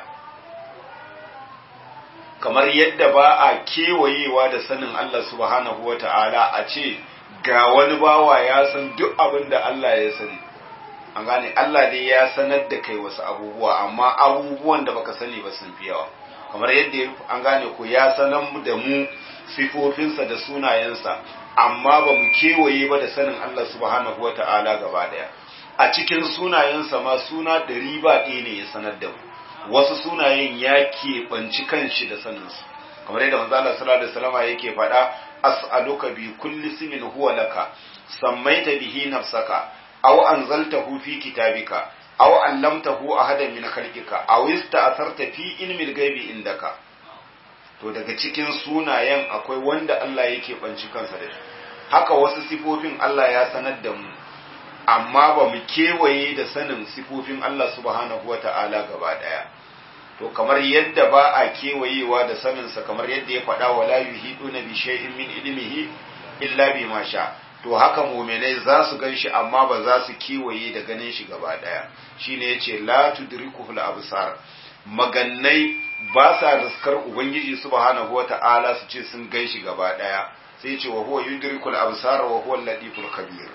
kamar yadda ba a kewayewa da sanin Allah subhanahu wa ta'ala a ce ga wani bawa ya san duk abin da Allah ya sani an gane Allah dai ya sanar da kai wasu abubuwa amma abubuwan da baka sani ba sun fi yawa kamar yadda an gane ko ya sanar da mu sifofinsa da sunayensa amma ba mu kewaye ba da sanin Allah subhanahu wa ta'ala gaba daya a cikin sunayensa ma suna ɗari ba ɗaya ne ya sanar da mu wasu sunayen ya keɓanci kanshi da saninsu kamar yadda manzo Allah sallallahu alaihi wasallam yake faɗa as'aluka bi kulli ismin huwa laka sammaita bihi nafsaka aw anzaltahu fi kitabika aw allamtahu ahadan min khalqika aw ista'tharta fi ilmi al-ghaibi indaka to daga cikin sunayen akwai wanda Allah yake banci kansa da shi haka wasu sifofin Allah ya sanar da mu amma ba mu kewaye da sanin sifofin Allah subhanahu wata'ala gaba daya to kamar yadda ba a kewayewa da saninsa kamar yadda ya faɗa wa la yuhiduna bi shay'in min ilmihi illa bima sha to haka mu'minai za su gan shi amma ba za su kewaye da ganin shi gaba daya shine yace la tudrikuhu al-absar magannai ba sa riskar ubangiji subhanahu wata'ala su ce sun gan shi gaba daya sai ce wa huwa yudrikul absar wa huwa al-latiful khabir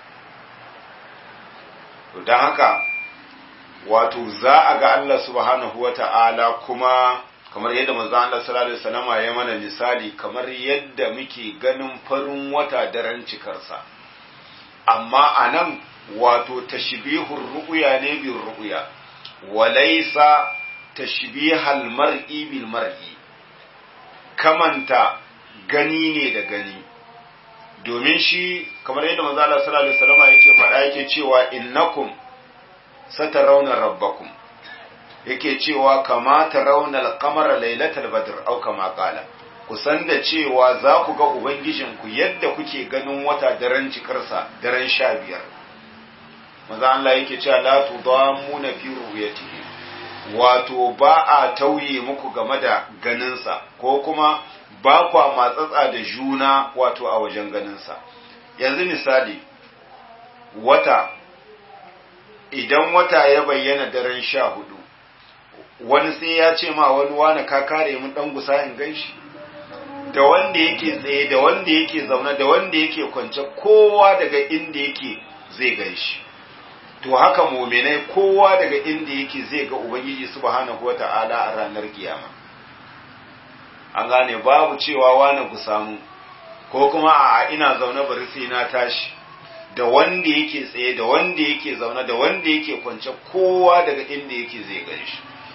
to dan haka wato za a ga Allah subhanahu wata'ala kuma kamar yadda manzo Allah sallallahu alaihi wasallama ya mana misali kamar yadda muke ganin farin wata daren cikarsa amma anan wato tashbihur ru'ya ne bil ru'ya walaysa tashbihal mar'i bil mar'i kamanta gani ne da gani domin shi kamar yadda manzo Allah sallallahu alaihi wasallama yake faɗa yake cewa innakum satarawna rabbakum yake cewa kama tarawna al-qamara laylatal badr aw kama qala ku san da cewa za ku ga ubangijinku yadda kuke ganin wata daren cikarsa daren sha biyar maza Allah yake cewa la tudamuna fi ru'yatihi wato ba a tauye muku game da ganinsa ko kuma ba kwa matsatsa da juna wato a wajen ganinsa yanzu misali wata idan wata ya bayyana daren sha hudu wani sai ya ce ma wani wani ka kare mun dan gusa in ganshi da wanda yake tsaye da wanda yake zaune da wanda yake kwance kowa daga inda yake zai ganshi to haka muminai kowa daga inda yake zai ga ubangiji subhanahu wata'ala a ranar kiyama an gane babu cewa wani ku samu ko kuma a ina zaune bari sai na tashi da wanda yake tsaye da wanda yake zaune da wanda yake kwance kowa daga inda yake zai ganshi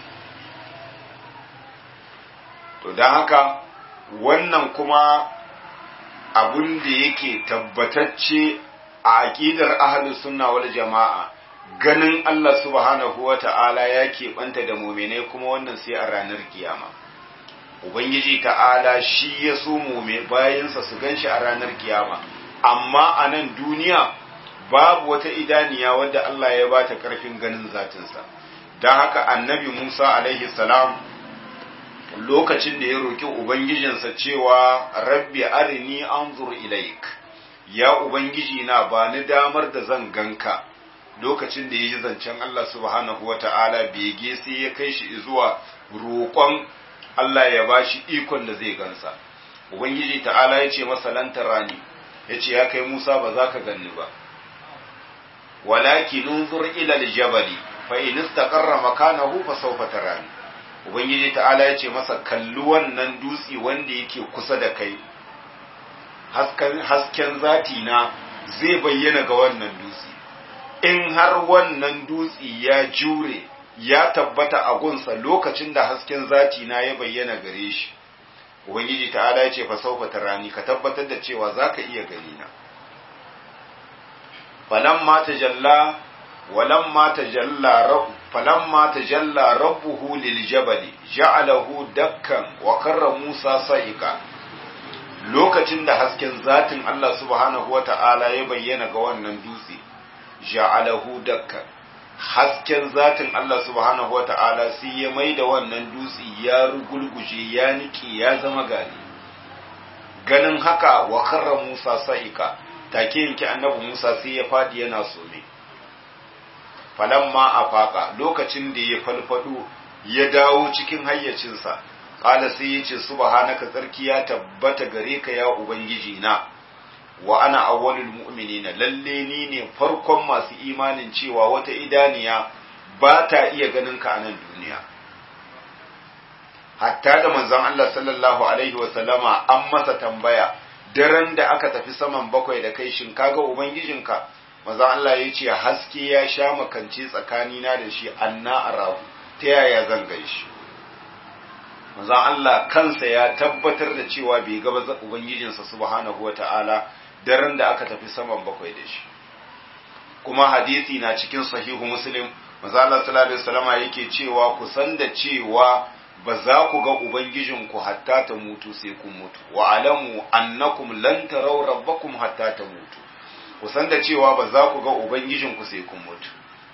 to don haka wannan kuma abun da yake tabbatacce a aƙidar ahlus sunna wal jama'a ganin Allah subhanahu wa ta'ala ya keɓanta da muminai kuma wannan sai a ranar kiyama ubangiji ta'ala shi ya so mume bayansa su ganshi a ranar kiyama amma a nan duniya babu wata idaniya wadda Allah ya ba ta ƙarfin ganin zatinsa don haka annabi Musa alaihi salam lokacin da ya roki ubangijinsa cewa rabbi arini anzur ilaik ya ubangiji na ba ni damar da zan ganka lokacin da ya yi zancen Allah subhanahu wata'ala bege sai ya kai shi zuwa roƙon Allah ya ba shi ikon da zai gansa ubangiji ta'ala ya ce masa lantarani ya ce ya kai Musa ba za ka ganni ba walakin unzur ila aljabali fa in istaqarra makanahu fa sawfa tarani ubangiji ta'ala ya ce masa kalli wannan dutsi wanda yake kusa da kai hasken zati na zai bayyana ga wannan dutsi in har wannan dutsi ya jure ya tabbata a gunsa lokacin da hasken zati na ya bayyana gare shi ubangiji ta'ala ya ce fa saufa tarani ka tabbatar da cewa zaka iya gani na falamma tajalla walamma tajalla rabb falamma tajalla rabbuhu liljabali ja'alahu dakkan wa karra musa sa'iqa lokacin da hasken zatin Allah subhanahu wata'ala ya bayyana ga wannan dutse ja'alahu dakkan hasken zatin Allah subhanahu wata'ala sai ya mai da wannan dutse ya rugulguje ya niki ya zama gari ganin haka wa karra Musa sa'ika take yanki annabi Musa sai ya fadi yana some falamma afaka lokacin da ya falfado ya dawo cikin hayyacinsa qala sai ya ce subhanaka tsarki ya tabbata gare ka ya ubangiji na wa ana awwalul mu'minina lalle ni ne farkon masu imanin cewa wata idaniya ba ta iya ganin ka a nan duniya hatta da manzon Allah sallallahu alaihi wa sallama an masa tambaya daren da aka tafi saman bakwai da kai shin kaga ubangijinka manzon Allah ya ce haske ya sha makance tsakanina da shi anna arahu ta yaya zan gaishe manzon Allah kansa ya tabbatar da cewa bai ga ubangijinsa subhanahu wata'ala daren da aka tafi saman bakwai da shi kuma hadisi na cikin sahihu muslim manzon Allah sallallahu alaihi wasallama yake cewa ku san da cewa ba za ku ga ubangijinku hatta ta mutu sai kun mutu wa alamu annakum lan taraw rabbakum hatta ta mutu ku san da cewa ba za ku ga ubangijinku sai kun mutu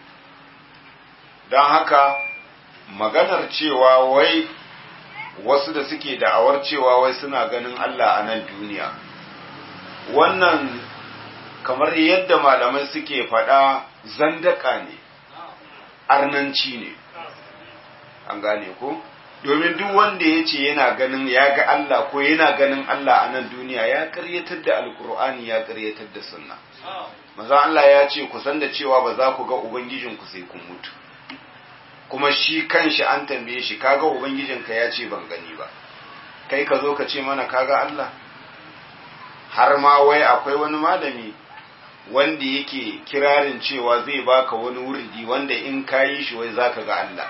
don haka maganar cewa wai wasu da suke da'awar cewa wai suna ganin Allah a nan duniya wannan kamar yadda malamai suke faɗa zandaka ne arnanci ne an gane ko domin duk wanda ya ce yana ganin ya ga Allah ko yana ganin Allah a nan duniya ya karyatar da alkur'ani ya karyatar da sunna maza Allah ya ce ku san da cewa ba za ku ga ubangijinku sai kun mutu kuma shi kanshi an tambaye shi kaga ubangijinka ya ce ban gani ba kai ka zo ka ce mana kaga Allah har ma wai akwai wani malami wanda yake kirarin cewa zai baka wani wurdi wanda in kayi shi wai zaka ga Allah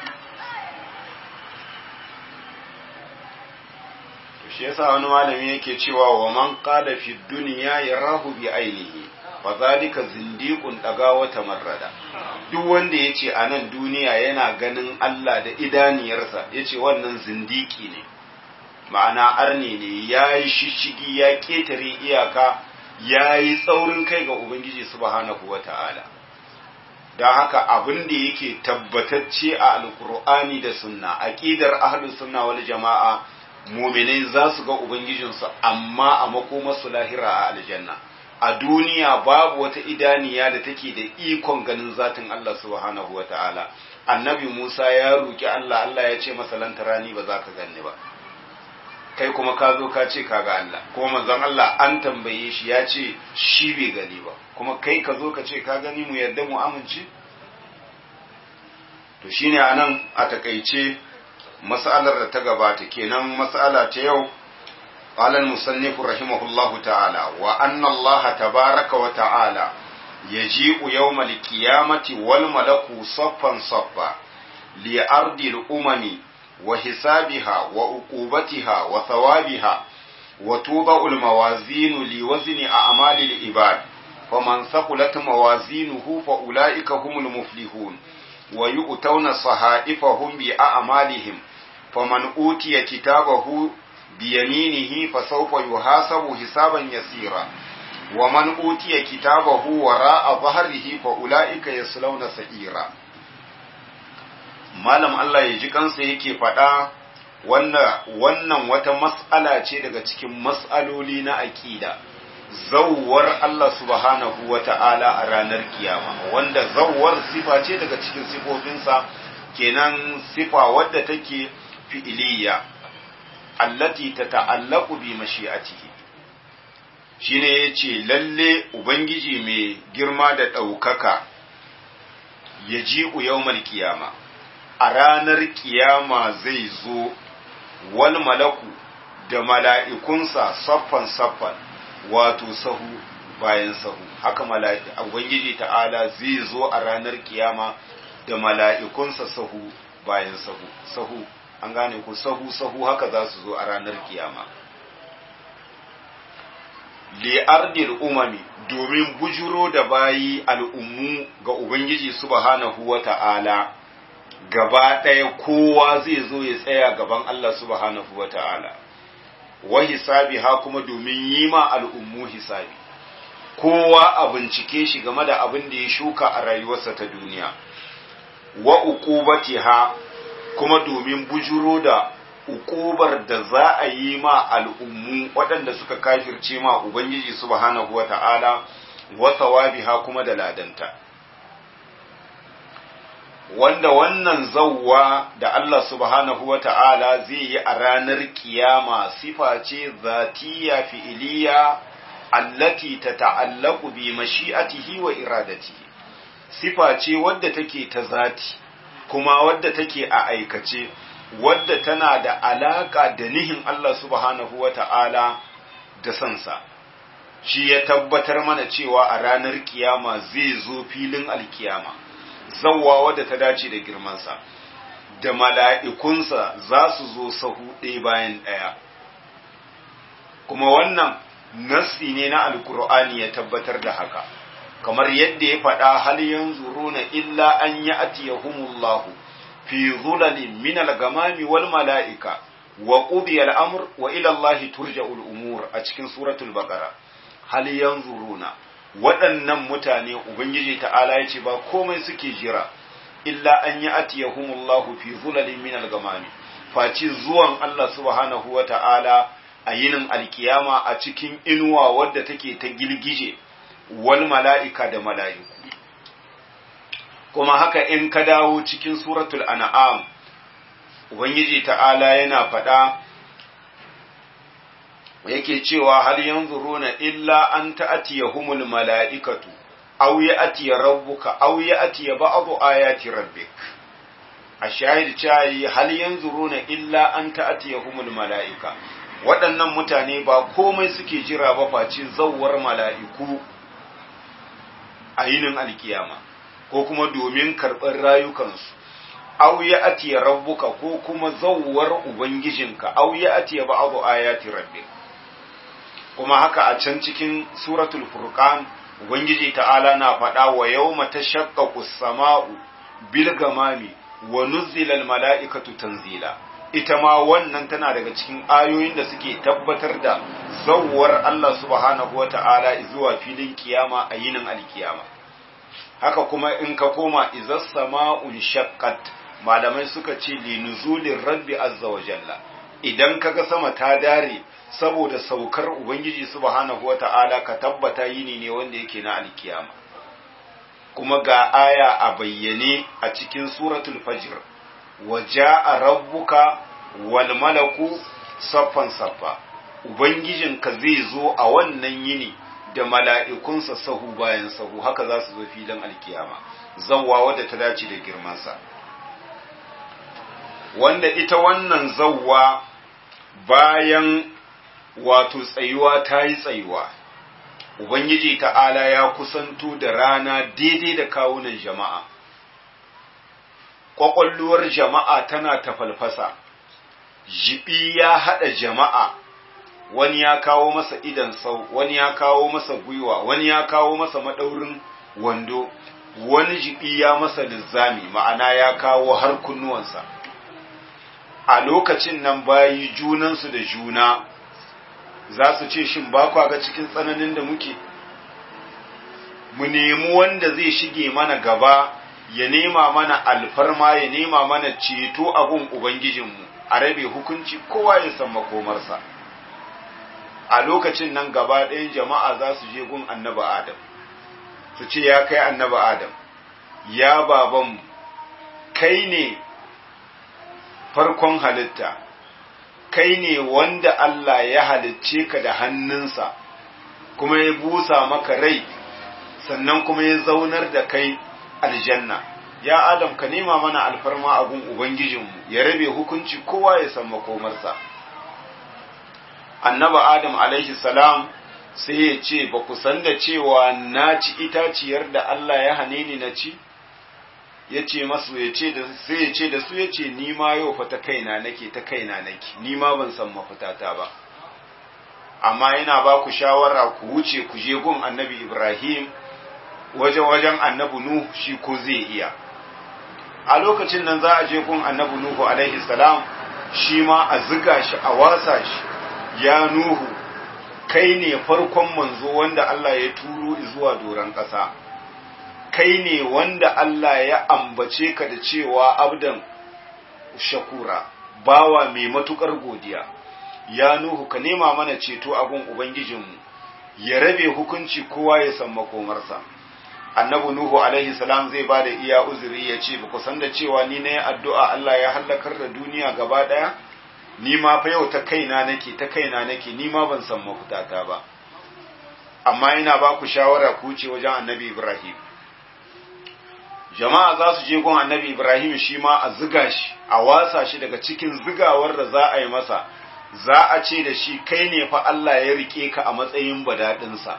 shi yasa wani malami yake cewa wa man qada fi dunya yarahu bi ainihi fa zalika zindiqun daga wata marrada duk wanda yace a nan duniya yana ganin Allah da idaniyarsa yace wannan zindiki ne ma'ana arni ne yayi shishigi ya ketare iyaka yayi tsaurin kai ga ubangiji subhanahu wata'ala don haka abin da yake tabbatacce a alkur'ani da sunna aqidar ahlus sunna wal jama'a muminai za su ga Ubangijinsu amma a makomarsu lahira a aljanna a duniya babu wata idaniya da take da ikon ganin zatin Allah subhanahu wa ta'ala annabi Musa ya roki Allah Allah ya ce masa lantarani ba za ka ganni ba kai kuma ka zo ka ce ka ga Allah kuma manzon Allah an tambaye shi ya ce shi bai gani ba kuma kai ka zo ka ce ka gani mu yarda mu amince to shine anan a takaice mas'alar da ta gabata kenan mas'ala ta yau قال المصنف رحمه الله تعالى وأن الله تبارك وتعالى يجيء يوم القيامة والملك صفا صفا لأرض الأمم وحسابها وعقوبتها وثوابها وتوضع الموازين لوزن أعمال العباد فمن ثقلت موازينه فأولئك هم المفلحون ويؤتون صحائفهم بأعمالهم فمن أوتي كتابه بيمينه فسوف يحاسب حسابا يسيرا ومن أوتي كتابه وراء ظهره فأولئك يصلون سعيرا malam Allah ya ji kansa yake faɗa wannan wata mas'ala ce daga cikin mas'aloli na aƙida zawwar Allah subhanahu wa ta'ala a ranar kiyama wanda zawwar sifa ce daga cikin sifofinsa kenan sifa wadda take fi'iliya allati ta ta'allaku bi mashi'atihi shine yace lalle ubangiji mai girma da ɗaukaka ya ji yawmal kiyama a ranar kiyama zai zo wal malaku da mala'ikunsa saffan saffan wato sahu bayan sahu haka ubangiji ta'ala zai zo a ranar kiyama da mala'ikunsa sahu bayan sahu sahu an gane ku sahu sahu haka za su zo a ranar kiyama li'ardil umami domin bujuro da bayi al'ummu ga ubangiji subhanahu wa ta'ala gaba ɗaya kowa zai zo ya tsaya gaban Allah subhanahu wa ta'ala wa hisabi ha kuma domin yi ma al'ummu hisabi kowa a bincike shi game da abin da ya shuka a rayuwarsa ta duniya wa uqubatiha kuma domin bujuro da ukubar da za a yi ma al'ummu waɗanda suka kafirce ma Ubangiji subhanahu wa ta'ala wa thawabiha kuma da ladanta. Wanda wannan zauwa da Allah subhanahu wa ta'ala zai yi a ranar kiyama sifa ce zatiya fi'iliya allati ta ta'allaku bi mashi'atihi wa iradatihi. Sifa ce wadda take ta zati. kuma wadda take a aikace wadda tana da alaka da nihin Allah subhanahu wa ta'ala da sansa shi ya tabbatar mana cewa a ranar kiyama zai zo filin alkiyama zawwa wadda ta dace da girmansa da mala'ikunsa za su zo sahu ɗaya bayan ɗaya kuma wannan nassi ne na alkur'ani ya tabbatar da haka kamar yadda ya faɗa hal yanzuruna illa an ya'tiyahumullahu fi zulalin min al-gamami wal mala'ika wa qudiya al-amr wa ila Allahi turja'ul umur a cikin suratul baqara hal yanzuruna waɗannan mutane ubangiji ta'ala yace ba komai suke jira illa an ya'tiyahumullahu fi zulalin min al-gamami faci zuwan Allah subhanahu wa ta'ala a yinin alkiyama a cikin inuwa wadda take ta gilgije wal mala'ika da mala'iku. Kuma haka in ka dawo cikin suratul an'am Ubangiji ta'ala yana faɗa yake cewa har yanzu runa illa an ta'atiya humul mala'ikatu, au ya atiya rabbuka, au ya atiya ba'abu ayati rabbik. a shahid cayi hal yanzuruna illa an ta'tiyahumul mala'ika waɗannan mutane ba komai suke jira ba face zawwar mala'iku a yinin alkiyama ko kuma domin karɓar rayukansu aw ya atiya rabbuka ko kuma zawwar ubangijinka aw ya atiya ba'du ayati rabbik kuma haka a can cikin suratul furqan ubangiji ta'ala na faɗa wa yawma tashaqqaqu as-sama'u bil gamami wa nuzzila al-mala'ikatu tanzila ita ma wannan tana daga cikin ayoyin da suke tabbatar da zawwar Allah subhanahu wata'ala zuwa filin kiyama a yinin alkiyama haka kuma in ka koma izas sama'un shaqqat malamai suka ce li nuzulin rabbi azza wa jalla idan kaga sama ta dare saboda saukar ubangiji subhanahu wata'ala ka tabbata yini ne wanda yake na alkiyama kuma ga aya a bayyane a cikin suratul fajr wa ja'a rabbuka wal malaku saffan saffa ubangijinka zai zo a wannan yini da mala'ikunsa sahu bayan sahu haka za su zo filin alkiyama zawwa wadda ta dace da girmansa wanda ita wannan zawwa bayan wato tsayuwa ta yi tsayuwa ubangiji ta'ala ya kusanto da rana daidai da kawunan jama'a ƙwaƙwalluwar jama'a tana ta falfasa jibi ya haɗa jama'a wani ya kawo masa idan sau wani ya kawo masa gwiwa wani ya kawo masa maɗaurin wando wani jibi ya masa lizzami ma'ana ya kawo har kunnuwansa a lokacin nan bayi junansu da juna za su ce shin ba kwa ga cikin tsananin da muke mu nemi wanda zai shige mana gaba ya nema mana alfarma ya nema mana ceto abun ubangijinmu a rabe hukunci kowa ya san makomarsa a lokacin nan gaba ɗayan jama'a za su je gun annaba adam su ce ya kai annaba adam ya babanmu kai ne farkon halitta kai ne wanda Allah ya halicce ka da hannunsa kuma ya busa maka rai sannan kuma ya zaunar da kai aljanna ya adam ka nema mana alfarma abun ubangijinmu ya rabe hukunci kowa ya san makomarsa annaba adam alaihi salam sai ya ce ba ku san da cewa na ci itaciyar da Allah ya hane ni na ci ya ce masu ya ce da sai ya ce da su ya ce ni ma yau fa ta kaina nake ta kaina nake ni ma ban san mafitata ba amma yana ba ku shawara ku wuce ku je gun annabi Ibrahim wajen wajen annabi Nuhu shi ko zai iya a lokacin nan za a je gun annabi Nuhu alaihi salam shi ma a ziga shi a wasa shi ya Nuhu kai ne farkon manzo wanda Allah ya turo zuwa doron ƙasa kai ne wanda Allah ya ambace ka da cewa abdan shakura bawa mai matukar godiya ya nuhu ka nema mana ceto abun ubangijinmu ya rabe hukunci kowa ya san makomarsa annabi nuhu alaihi salam zai ba da iya uzuri ya ce ba san da cewa ni na yi addu'a Allah ya hallakar da duniya gaba ɗaya ni ma fa yau ta kaina nake ta kaina nake ni ma ban san mafitata ba amma ina ba ku shawara ku ce wajen annabi ibrahim jama'a za su je gun annabi Ibrahim shi ma a ziga shi a wasa shi daga cikin zigawar da za a yi masa za a ce da shi kai ne fa Allah ya rike ka a matsayin badadinsa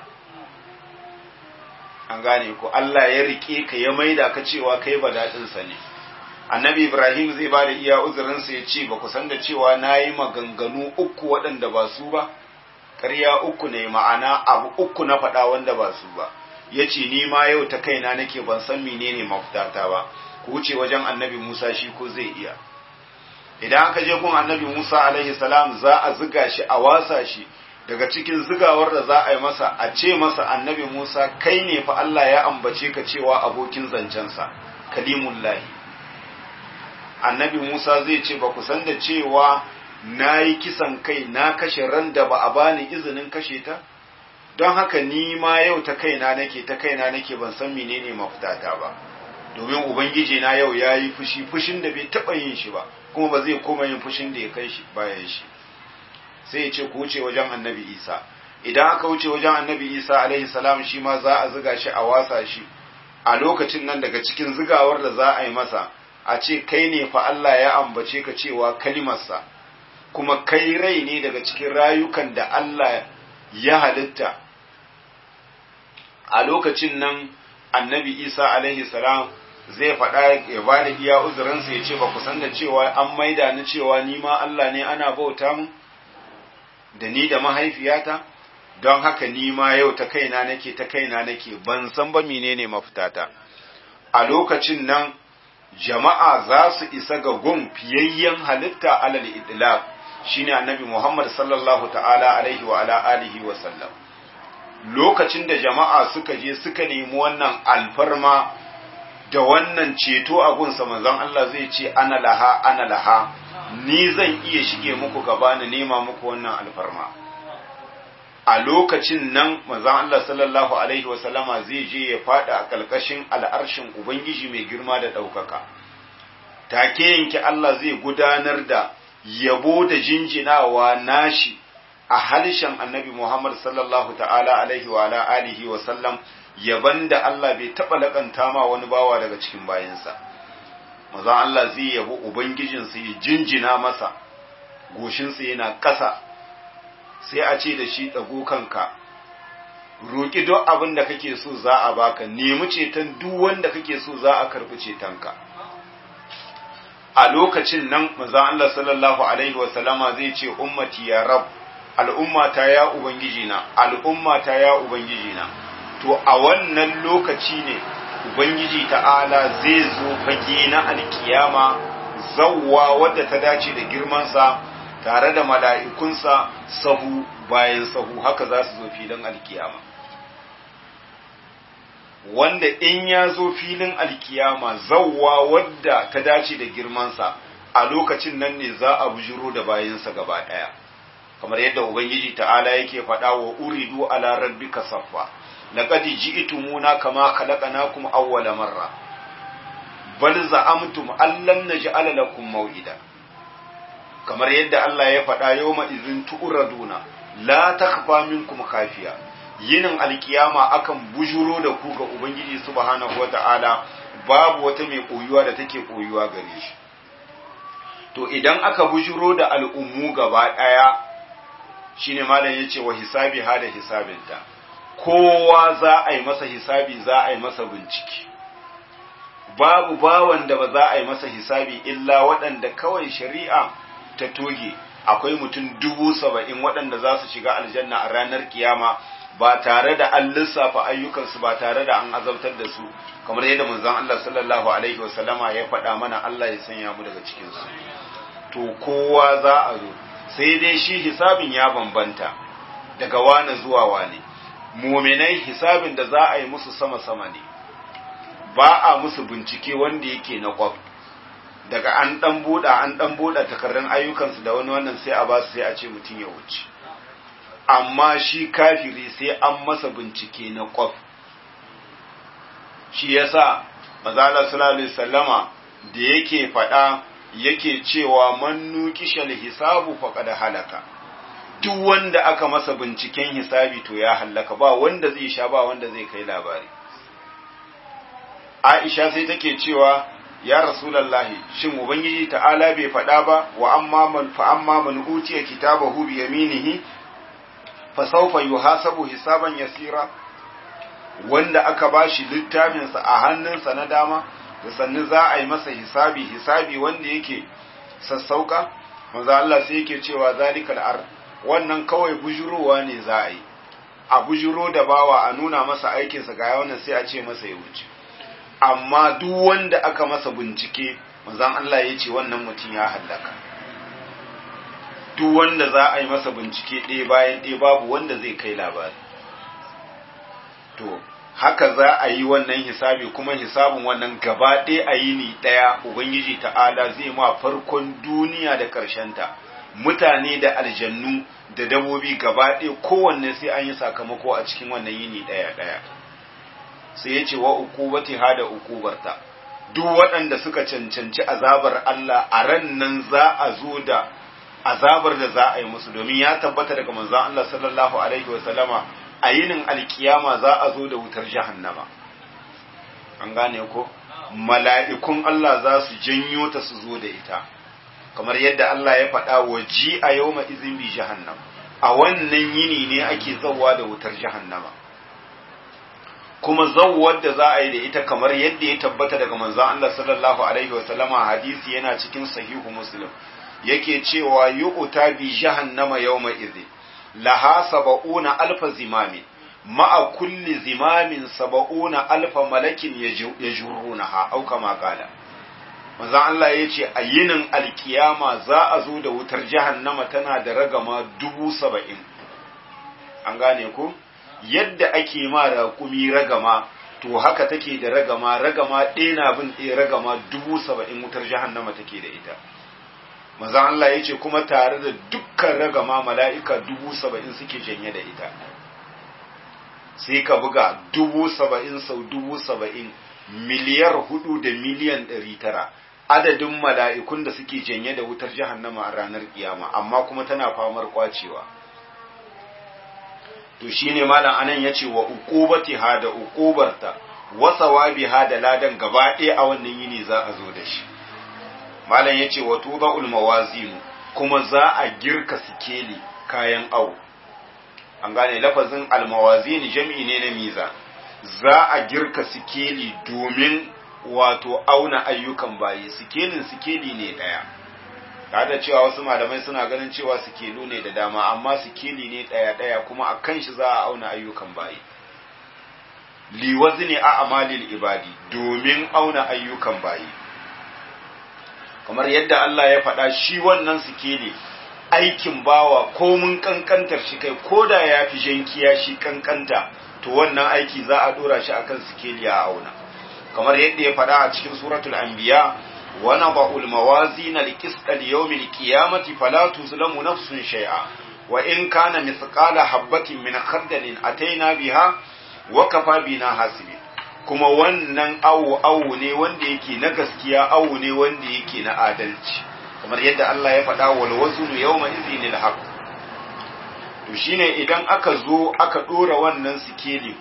an gane ko Allah ya rike ka ya maida ka cewa kai badadinsa ne annabi Ibrahim zai ba da iya uzurinsa ya ce ba ku san da cewa na yi maganganu uku waɗanda ba su ba ƙarya uku ne ma'ana abu uku na faɗa wanda ba su ba ya ce ni ma yau ta kaina nake ban san menene mafitata ba ku wuce wajen annabi Musa shi ko zai iya idan aka je gun annabi Musa alaihi salam za a ziga shi a wasa shi daga cikin zigawar da za a yi masa a ce masa annabi Musa kai ne fa Allah ya ambace ka cewa abokin zancensa kalimullahi annabi Musa zai ce ba ku san da cewa na yi kisan kai na kashe ran da ba a bani izinin kashe ta don haka ni ma yau ta kaina nake ta kaina nake ban san menene mafitata ba domin ubangiji na yau ya yi fushi fushin da bai taɓa yin shi ba kuma ba zai koma yin fushin da ya kai shi bayan shi sai ya ce ku wuce wajen annabi isa idan aka wuce wajen annabi isa alaihi salam shi ma za a ziga shi a wasa shi a lokacin nan daga cikin zigawar da za a yi masa a ce kai ne fa Allah ya ambace ka cewa kalimarsa kuma kai rai ne daga cikin rayukan da Allah ya halitta a lokacin nan annabi isa alaihi salam zai faɗa ya ba da iya uzurinsa ya ce ba ku san da cewa an maida ni cewa ni ma Allah ne ana bauta mu da ni da mahaifiyata don haka ni ma yau ta kaina nake ta kaina nake ban san ba menene mafitata a lokacin nan jama'a za su isa ga gun fiyayyen halitta alal idlaq shine annabi Muhammad sallallahu ta'ala alaihi wa ala alihi wa sallam lokacin da jama'a suka je suka nemi wannan alfarma da wannan ceto a gunsa manzon Allah zai ce ana laha ana laha ni zan iya shige muku gaba na nema muku wannan alfarma a lokacin nan manzon Allah sallallahu alaihi wa sallama zai je ya fada a kalkashin al'arshin ubangiji mai girma da ɗaukaka take yanke Allah zai gudanar da yabo da jinjinawa nashi a harshen annabi Muhammad sallallahu ta'ala alaihi wa ala alihi wa sallam yaban da Allah bai taɓa laƙanta ma wani bawa daga cikin bayansa mazan Allah zai yabo ubangijinsa ya jinjina masa goshinsa yana ƙasa sai a ce da shi ɗago kanka roƙi duk abin da kake so za a baka nemi ceton duk wanda kake so za a karɓi cetonka a lokacin nan manzon Allah sallallahu alaihi wa sallama zai ce ummati ya rab al'ummata ya ubangiji na al'ummata ya ubangiji na to a wannan lokaci ne ubangiji ta'ala zai zo fage na alkiyama zawwa wadda ta dace da girmansa tare da mala'ikunsa sahu bayan sahu haka za su zo filin alkiyama wanda in ya zo filin alkiyama zawwa wadda ta dace da girmansa a lokacin nan ne za a bujiro da bayansa gaba ɗaya kamar yadda ubangiji ta'ala yake faɗa wa uridu ala rabbika saffa laqad ji'tumuna kama khalaqnakum awwala marra bal za'amtum allan naj'ala lakum maw'ida kamar yadda Allah ya faɗa yawma idhin tu'raduna la takhfa minkum khafiya yinin alkiyama akan bujuro da ku ga Ubangiji subhanahu wa ta'ala babu wata mai koyuwa da take koyuwa gare shi. To idan aka bujuro da al'ummu gaba ɗaya shi ne malam ya ce wa hisabi ha da hisabinta, kowa za a yi masa hisabi za a yi masa bincike. Babu bawan da ba za a yi masa hisabi illa waɗanda kawai shari'a ta toge akwai mutum dubu saba'in waɗanda za su shiga aljanna a ranar kiyama ba tare da an lissafa ayyukansu ba tare da an azabtar da su kamar yadda manzon Allah sallallahu alaihi wasallama ya faɗa mana Allah ya sanya mu daga cikin su to kowa za a zo sai dai shi hisabin ya bambanta daga wani zuwa wani muminai hisabin da za a yi musu sama sama ne ba a musu bincike wanda yake na kwaf daga an dan buɗa an dan buɗa takarrun ayyukansu da wani wannan sai a ba su sai a ce mutum ya wuce amma shi kafiri sai an masa bincike na kwaf shi yasa mazala sallallahu alaihi sallama da yake faɗa yake cewa man nuqishal hisabu faqad halaka duk wanda aka masa binciken hisabi to ya hallaka ba wanda zai sha ba wanda zai kai labari Aisha sai take cewa ya rasulallahi shin ubangiji ta'ala bai faɗa ba wa amma man fa amma man utiya kitabahu bi yaminihi fasaufa yuhasabu hisaban yasira wanda aka bashi littafinsa a hannunsa na dama da sannu za a yi masa hisabi hisabi wanda yake sassauka manzo Allah sai yake cewa zalikal ar wannan kawai bujurowa ne za a yi a bujuro da bawa a nuna masa aikinsa ga wannan sai a ce masa ya wuce amma duk wanda aka masa bincike manzon Allah ya ce wannan mutum ya hallaka duk wanda za a yi masa bincike ɗaya bayan ɗaya babu wanda zai kai labari to haka za a yi wannan hisabi kuma hisabin wannan gaba ɗaya a yi ni ɗaya ubangiji ta'ala zai ma farkon duniya da ta mutane da aljannu da dabobi gaba ɗaya kowanne sai an yi sakamako a cikin wannan yini ɗaya ɗaya sai ya ce wa ukubati ha da ukubarta duk waɗanda suka cancanci azabar Allah a ran nan za a zo da azabar da za a yi musu domin ya tabbata daga manzon Allah sallallahu alaihi wa sallama a yinin alkiyama za a zo da wutar jahannama an gane ko mala'ikun Allah za su janyo ta su zo da ita kamar yadda Allah ya faɗa wa ji a yau izin bi jahannam a wannan yini ne ake zauwa da wutar jahannama kuma zauwar da za a yi da ita kamar yadda ya tabbata daga manzon Allah sallallahu alaihi wasallama hadisi yana cikin sahihu muslim yake cewa yu'ta bi jahannama yawma idhin laha sab'una alfa zimamin ma'a kulli zimamin saba'una alfa malakin ya jurunaha au kama kala manzo Allah ya ce a yinin alkiyama za a zo da wutar jahannama tana da ragama dubu saba'in an gane ku yadda ake ma raƙumi ragama to haka take da ragama ragama ɗaya na bin ɗaya ragama dubu saba'in wutar jahannama take da ita manzo Allah ya ce kuma tare da dukkan ragama mala'ika dubu saba'in suke janye da ita sai ka buga dubu saba'in sau dubu saba'in miliyar hudu da miliyan ɗari tara adadin mala'ikun da suke janye da wutar jahannama a ranar kiyama amma kuma tana famar kwacewa to shine malam anan ya ce wa uqubati ha da uqubarta wa sawabi ha da ladan gaba ɗaya a wannan yini za a zo da shi malam ya ce wa tuda'ul mawazinu kuma za a girka sikeli kayan awo an gane lafazin almawazini jam'i ne na miza za a girka sikeli domin wato auna ayyukan bayi sikelin sikeli ne ɗaya da cewa wasu malamai suna ganin cewa sikelu ne da dama amma sikeli ne ɗaya ɗaya kuma a kan shi za a auna ayyukan bayi liwazi ne a amalil ibadi domin auna ayyukan bayi kamar yadda Allah ya faɗa shi wannan sikeli aikin bawa ko mun kankantar shi kai ko da ya fi jankiya shi kankanta to wannan aiki za a dora shi akan sikeli a auna kamar yadda ya faɗa a cikin suratul anbiya wa naba'ul mawazin al-qist al-yawm al-qiyamati fala tuzlamu nafsun shay'a wa in kana mithqala habatin min khardalin ataina biha wa kafa bina hasibin kuma wannan awu awu ne wanda yake na gaskiya awu ne wanda yake na adalci kamar yadda Allah ya faɗa wal waznu yawma idhinil haqq to shine idan aka zo aka dora wannan sikeli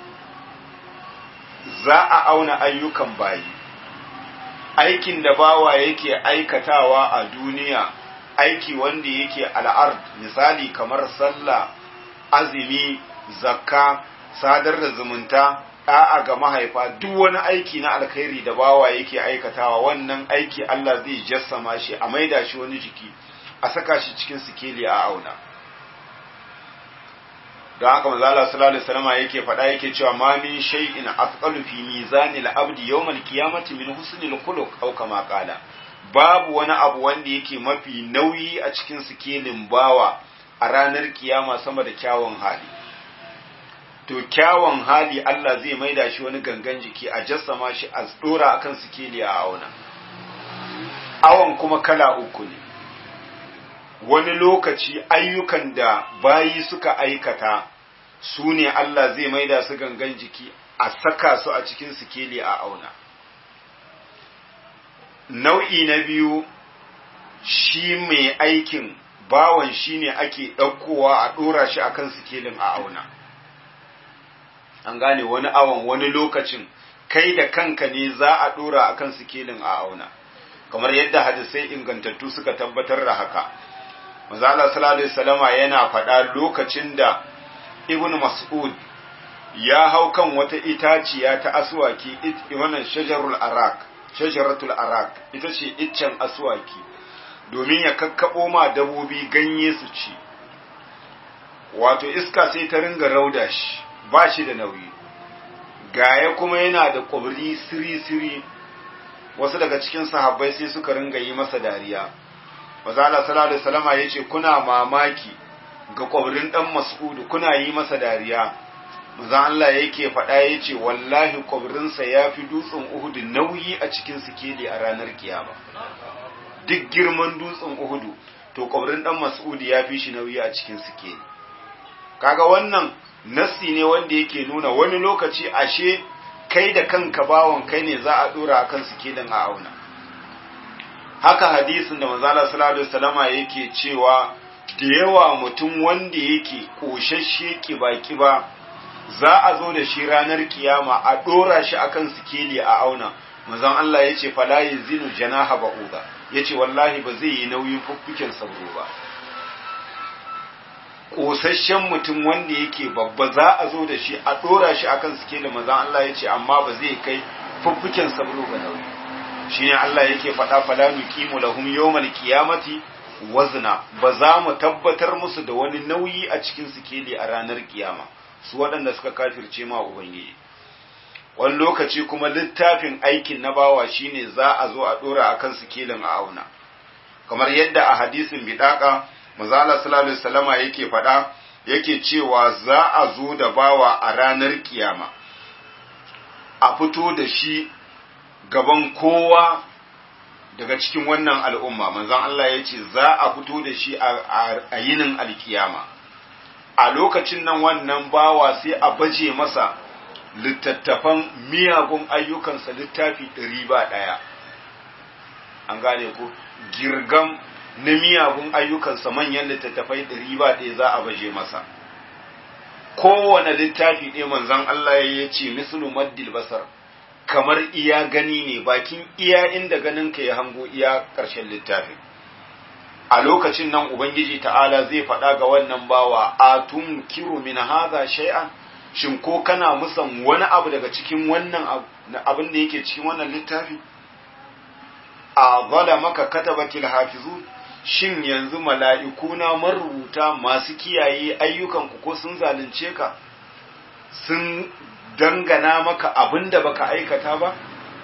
za a auna ayyukan bayi aikin da bawa yake aikatawa a duniya aiki wanda yake al'ard misali kamar sallah azumi zakka sadar da zumunta da'a ga mahaifa duk wani aiki na alkhairi da bawa yake aikatawa wannan aiki Allah zai jassama shi a maida shi wani jiki a saka shi cikin sikeli a auna don haka manzo Allah sallallahu alaihi wasallam yake faɗa yake cewa ma min shay'in afqalu fi mizanil abdi yawmal qiyamati min husnil khuluq aw kama qala babu wani abu wanda yake mafi nauyi a cikin sikelin bawa a ranar kiyama sama da kyawun hali to kyawun hali Allah zai maida shi wani gangan jiki a jassama shi a dora akan sikeli a auna awon kuma kala uku ne wani lokaci ayyukan da bayi suka aikata su ne Allah zai maida su gangan jiki a saka su a cikin sikeli a auna nau'i na biyu shi mai aikin bawan shi ne ake ɗaukowa a ɗora shi akan sikelin a auna an gane wani awon wani lokacin kai da kanka ne za a ɗora akan sikelin a auna kamar yadda hadisai ingantattu suka tabbatar da haka Mazala sallallahu alaihi wasallama yana faɗa lokacin da Ibn Mas'ud ya hau kan wata itaciya ta aswaki wannan shajarul arak shajaratul arak ita ce iccen aswaki domin ya kakkabo ma dabobi ganye su ci wato iska sai ta ringa rauda shi ba shi da nauyi gaya kuma yana da kwabri siri-siri wasu daga cikin sahabbai sai suka ringa yi masa dariya Mazala sallallahu alaihi wasallama yace kuna mamaki ga kwabrin dan Mas'ud kuna yi masa dariya Maza Allah yake faɗa yace wallahi kwabrinsa yafi dutsen Uhud nauyi a cikin sikeli a ranar kiyama duk girman dutsen Uhud to kwabrin dan Mas'ud yafi shi nauyi a cikin sikeli kaga wannan nassi ne wanda yake nuna wani lokaci ashe kai da kanka bawon kai ne za a dora akan sikelin a auna haka hadisin da manzala sallallahu alaihi wasallama yake cewa da yawa mutum wanda yake koshashe kiba-kiba za a zo da shi ranar kiyama a dora shi akan sikeli a auna manzon Allah yace fala yazinu janaha ba'uda yace wallahi ba zai yi nauyin fuffuken sabro ba kosasshen mutum wanda yake babba za a zo da shi a dora shi akan sikeli manzon Allah yace amma ba zai kai fuffuken sabro ba nauyi shine Allah yake faɗa fala nuqimu lahum yawmal qiyamati wazna ba za mu tabbatar musu da wani nauyi a cikin sikeli a ranar kiyama su waɗanda suka kafirce ma ubangiji wani lokaci kuma littafin aikin na bawa shine za a zo a dora akan sikelin a auna kamar yadda a hadisin bidaka manzala sallallahu alaihi wasallama yake faɗa yake cewa za a zo da bawa a ranar kiyama a fito da shi gaban kowa daga cikin wannan al'umma manzon Allah ya ce za a fito da shi a yinin alkiyama a lokacin nan wannan bawa sai a baje masa littattafan miyagun ayyukansa littafi ɗari ba ɗaya an gane ko girgam na miyagun ayyukansa manyan littattafai ɗari ba ɗaya za a baje masa kowane littafi ɗaya manzon Allah ya ce mislu maddil basar kamar iya gani ne bakin iya inda ganinka ya hango iya ƙarshen littafin a lokacin nan ubangiji ta'ala zai faɗa ga wannan bawa a tun kiro min haza shay'an shin ko kana musan wani abu daga cikin wannan abin da yake cikin wannan littafi a zala maka katabatil hafizu shin yanzu mala'iku na marubuta masu kiyaye ayyukanku ko sun zalunce ka sun dangana maka abin da baka aikata ba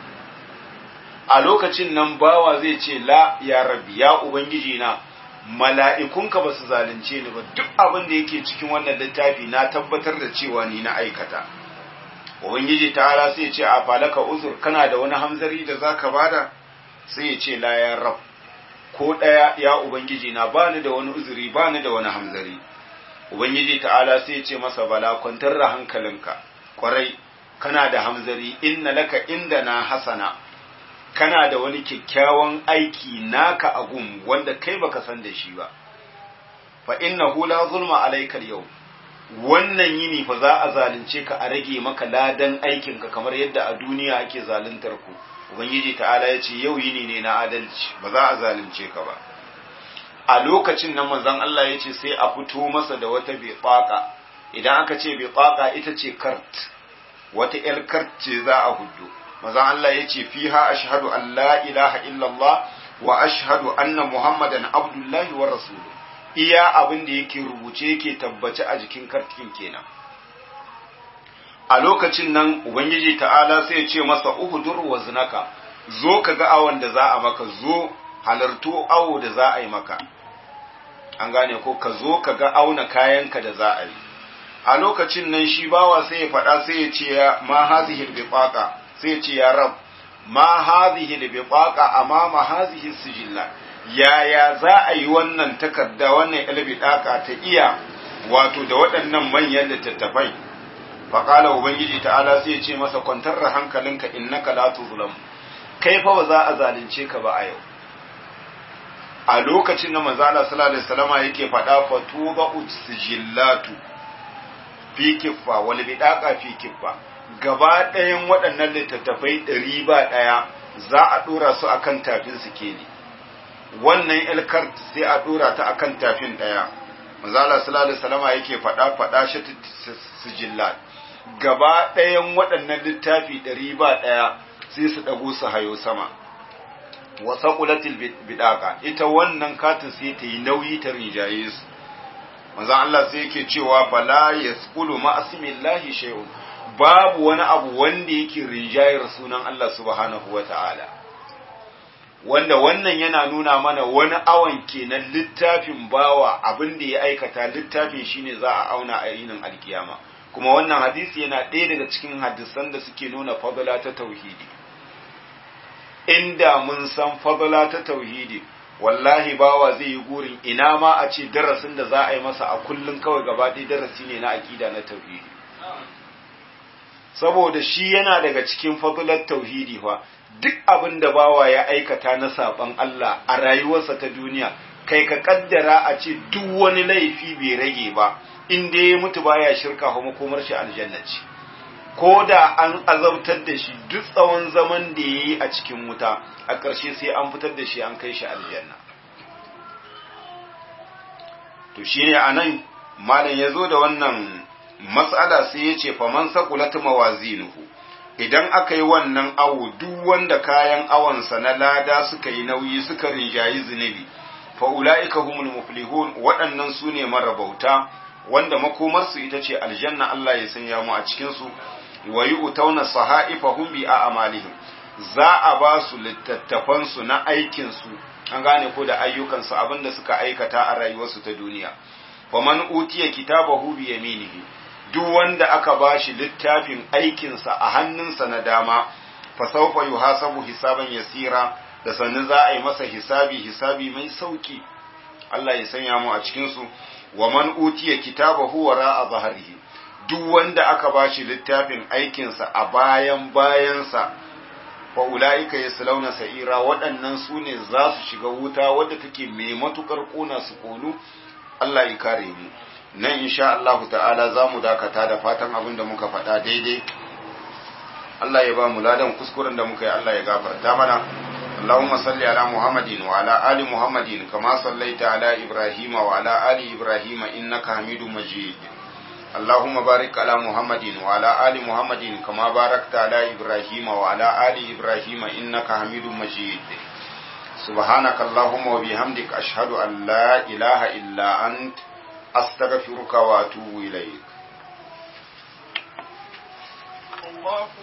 a lokacin nan bawa zai ce la ya rabbi ya ubangiji na mala'ikunka ba su zalunce ni ba duk abin da yake cikin wannan littafi na tabbatar da cewa ni na aikata ubangiji ta'ala sai ya ce a falaka uzur kana da wani hamzari da zaka bada sai ya ce la ya rab ko ɗaya ya ubangiji na bani da wani uzuri bani da wani hamzari ubangiji ta'ala sai ya ce masa bala kwantar da hankalinka kwarai kana da hamzari inna laka inda na hasana kana da wani kyakkyawan aiki naka a gun wanda kai baka san da shi ba fa innahu la zulma alaikal yau wannan yini fa za a zalunce ka a rage maka ladan aikinka kamar yadda a duniya ake zaluntar ku ubangiji ta'ala ya ce yau yini ne na adalci ba za a zalunce ka ba a lokacin nan manzon Allah ya ce sai a fito masa da wata biqaqa idan aka ce biqaqa ita ce kart wata yar kart ce za a huddo manzon Allah ya ce fiha ashhadu an la ilaha illallah wa ashhadu anna muhammadan abdullahi wa rasuluhu iya abin da yake rubuce yake tabbace a jikin kartikin kenan a lokacin nan ubangiji ta'ala sai ya ce masa uhudur wa zinaka zo ka ga awon da za a maka zo halarto awo da za a yi maka an gane ko ka zo ka ga auna kayanka da za a yi a lokacin nan shi bawa sai ya faɗa sai ya ce ya ma hazihi biqaqa sai ya ce ya rab ma hazihi biqaqa amama hazihi sijilla yaya za a yi wannan takarda wannan ilbidaka ta iya wato da waɗannan manyan littattafai faƙala ubangiji ta'ala sai ya ce masa kwantar da hankalinka innaka la tuzlam kai fa ba za a zalunce ka ba a yau a lokacin da manzo Allah sallallahu alaihi wasallama yake faɗa fatuba usjillatu fi kiffa wal bidaqa fi kiffa gaba ɗayan waɗannan littattafai ɗari ba ɗaya za a ɗora su akan tafin su ne wannan ilkar sai a ɗora ta akan tafin ɗaya manzo Allah sallallahu alaihi wasallama yake faɗa faɗa shi sijillat gaba ɗayan waɗannan littafi ɗari ba ɗaya sai su ɗago su hayo sama wa saqulatil bidaka ita wannan katin sai ta yi nauyi ta rijaye su manzo Allah sai yake cewa bala yasqulu ma asmillahi shay'un babu wani abu wanda yake rijayar sunan Allah subhanahu wata'ala wanda wannan yana nuna mana wani awon kenan littafin bawa abin da ya aikata littafin shine za a auna a yinin alkiyama kuma wannan hadisi yana ɗaya daga cikin hadisan da suke nuna fadala ta tauhidi inda mun san fadala ta tauhidi wallahi bawa zai yi gurin ina ma a ce darasin da za a yi masa a kullum kawai gaba ɗaya darasi ne na aƙida na tauhidi saboda shi yana daga cikin fadalar tauhidi fa duk abin da bawa ya aikata na saɓan Allah a rayuwarsa ta duniya kai ka kaddara a ce duk wani laifi bai rage ba in dai ya mutu baya shirka kuma komar shi aljanna ce ko da an azabtar da shi duk tsawon zaman da ya yi a cikin wuta a ƙarshe sai an fitar da shi an kai shi aljanna to shi ne a nan malam ya zo da wannan matsala sai ya ce faman sakulatu mawazinuhu idan aka yi wannan awo duk wanda kayan awonsa na lada suka yi nauyi suka rinjayi zunubi fa ula'ika humul muflihun waɗannan su ne marabauta wanda makomarsu ita ce aljanna Allah ya sanya mu a cikinsu wa yi utauna sahaifahum bi a'malihim za a ba su littattafansu na aikinsu an gane ko da ayyukansu abinda suka aikata a rayuwarsu ta duniya wa man utiya kitabahu bi yaminihi duk wanda aka ba shi littafin aikinsa a hannunsa na dama fa sawfa yuhasabu hisaban yasira da sannu za a yi masa hisabi hisabi mai sauki Allah ya sanya mu a cikin su wa man utiya kitabahu wara zahrihi duk wanda aka bashi littafin aikinsa a bayan bayansa fa ulaika yaslawna sa'ira waɗannan su ne za su shiga wuta wadda take mai matukar kona su konu Allah ya kare mu nan insha Allah ta'ala za mu dakata da fatan abin da muka faɗa daidai Allah ya ba mu ladan kuskuren da muka yi Allah ya gafarta mana اللهم صل على محمد وعلى آل محمد كما صليت على إبراهيم وعلى آل إبراهيم إنك حميد مجيد اللهم بارك على محمد وعلى آل محمد كما باركت على إبراهيم وعلى آل إبراهيم إنك حميد مجيد سبحانك اللهم وبحمدك أشهد أن لا إله إلا أنت أستغفرك وأتوب إليك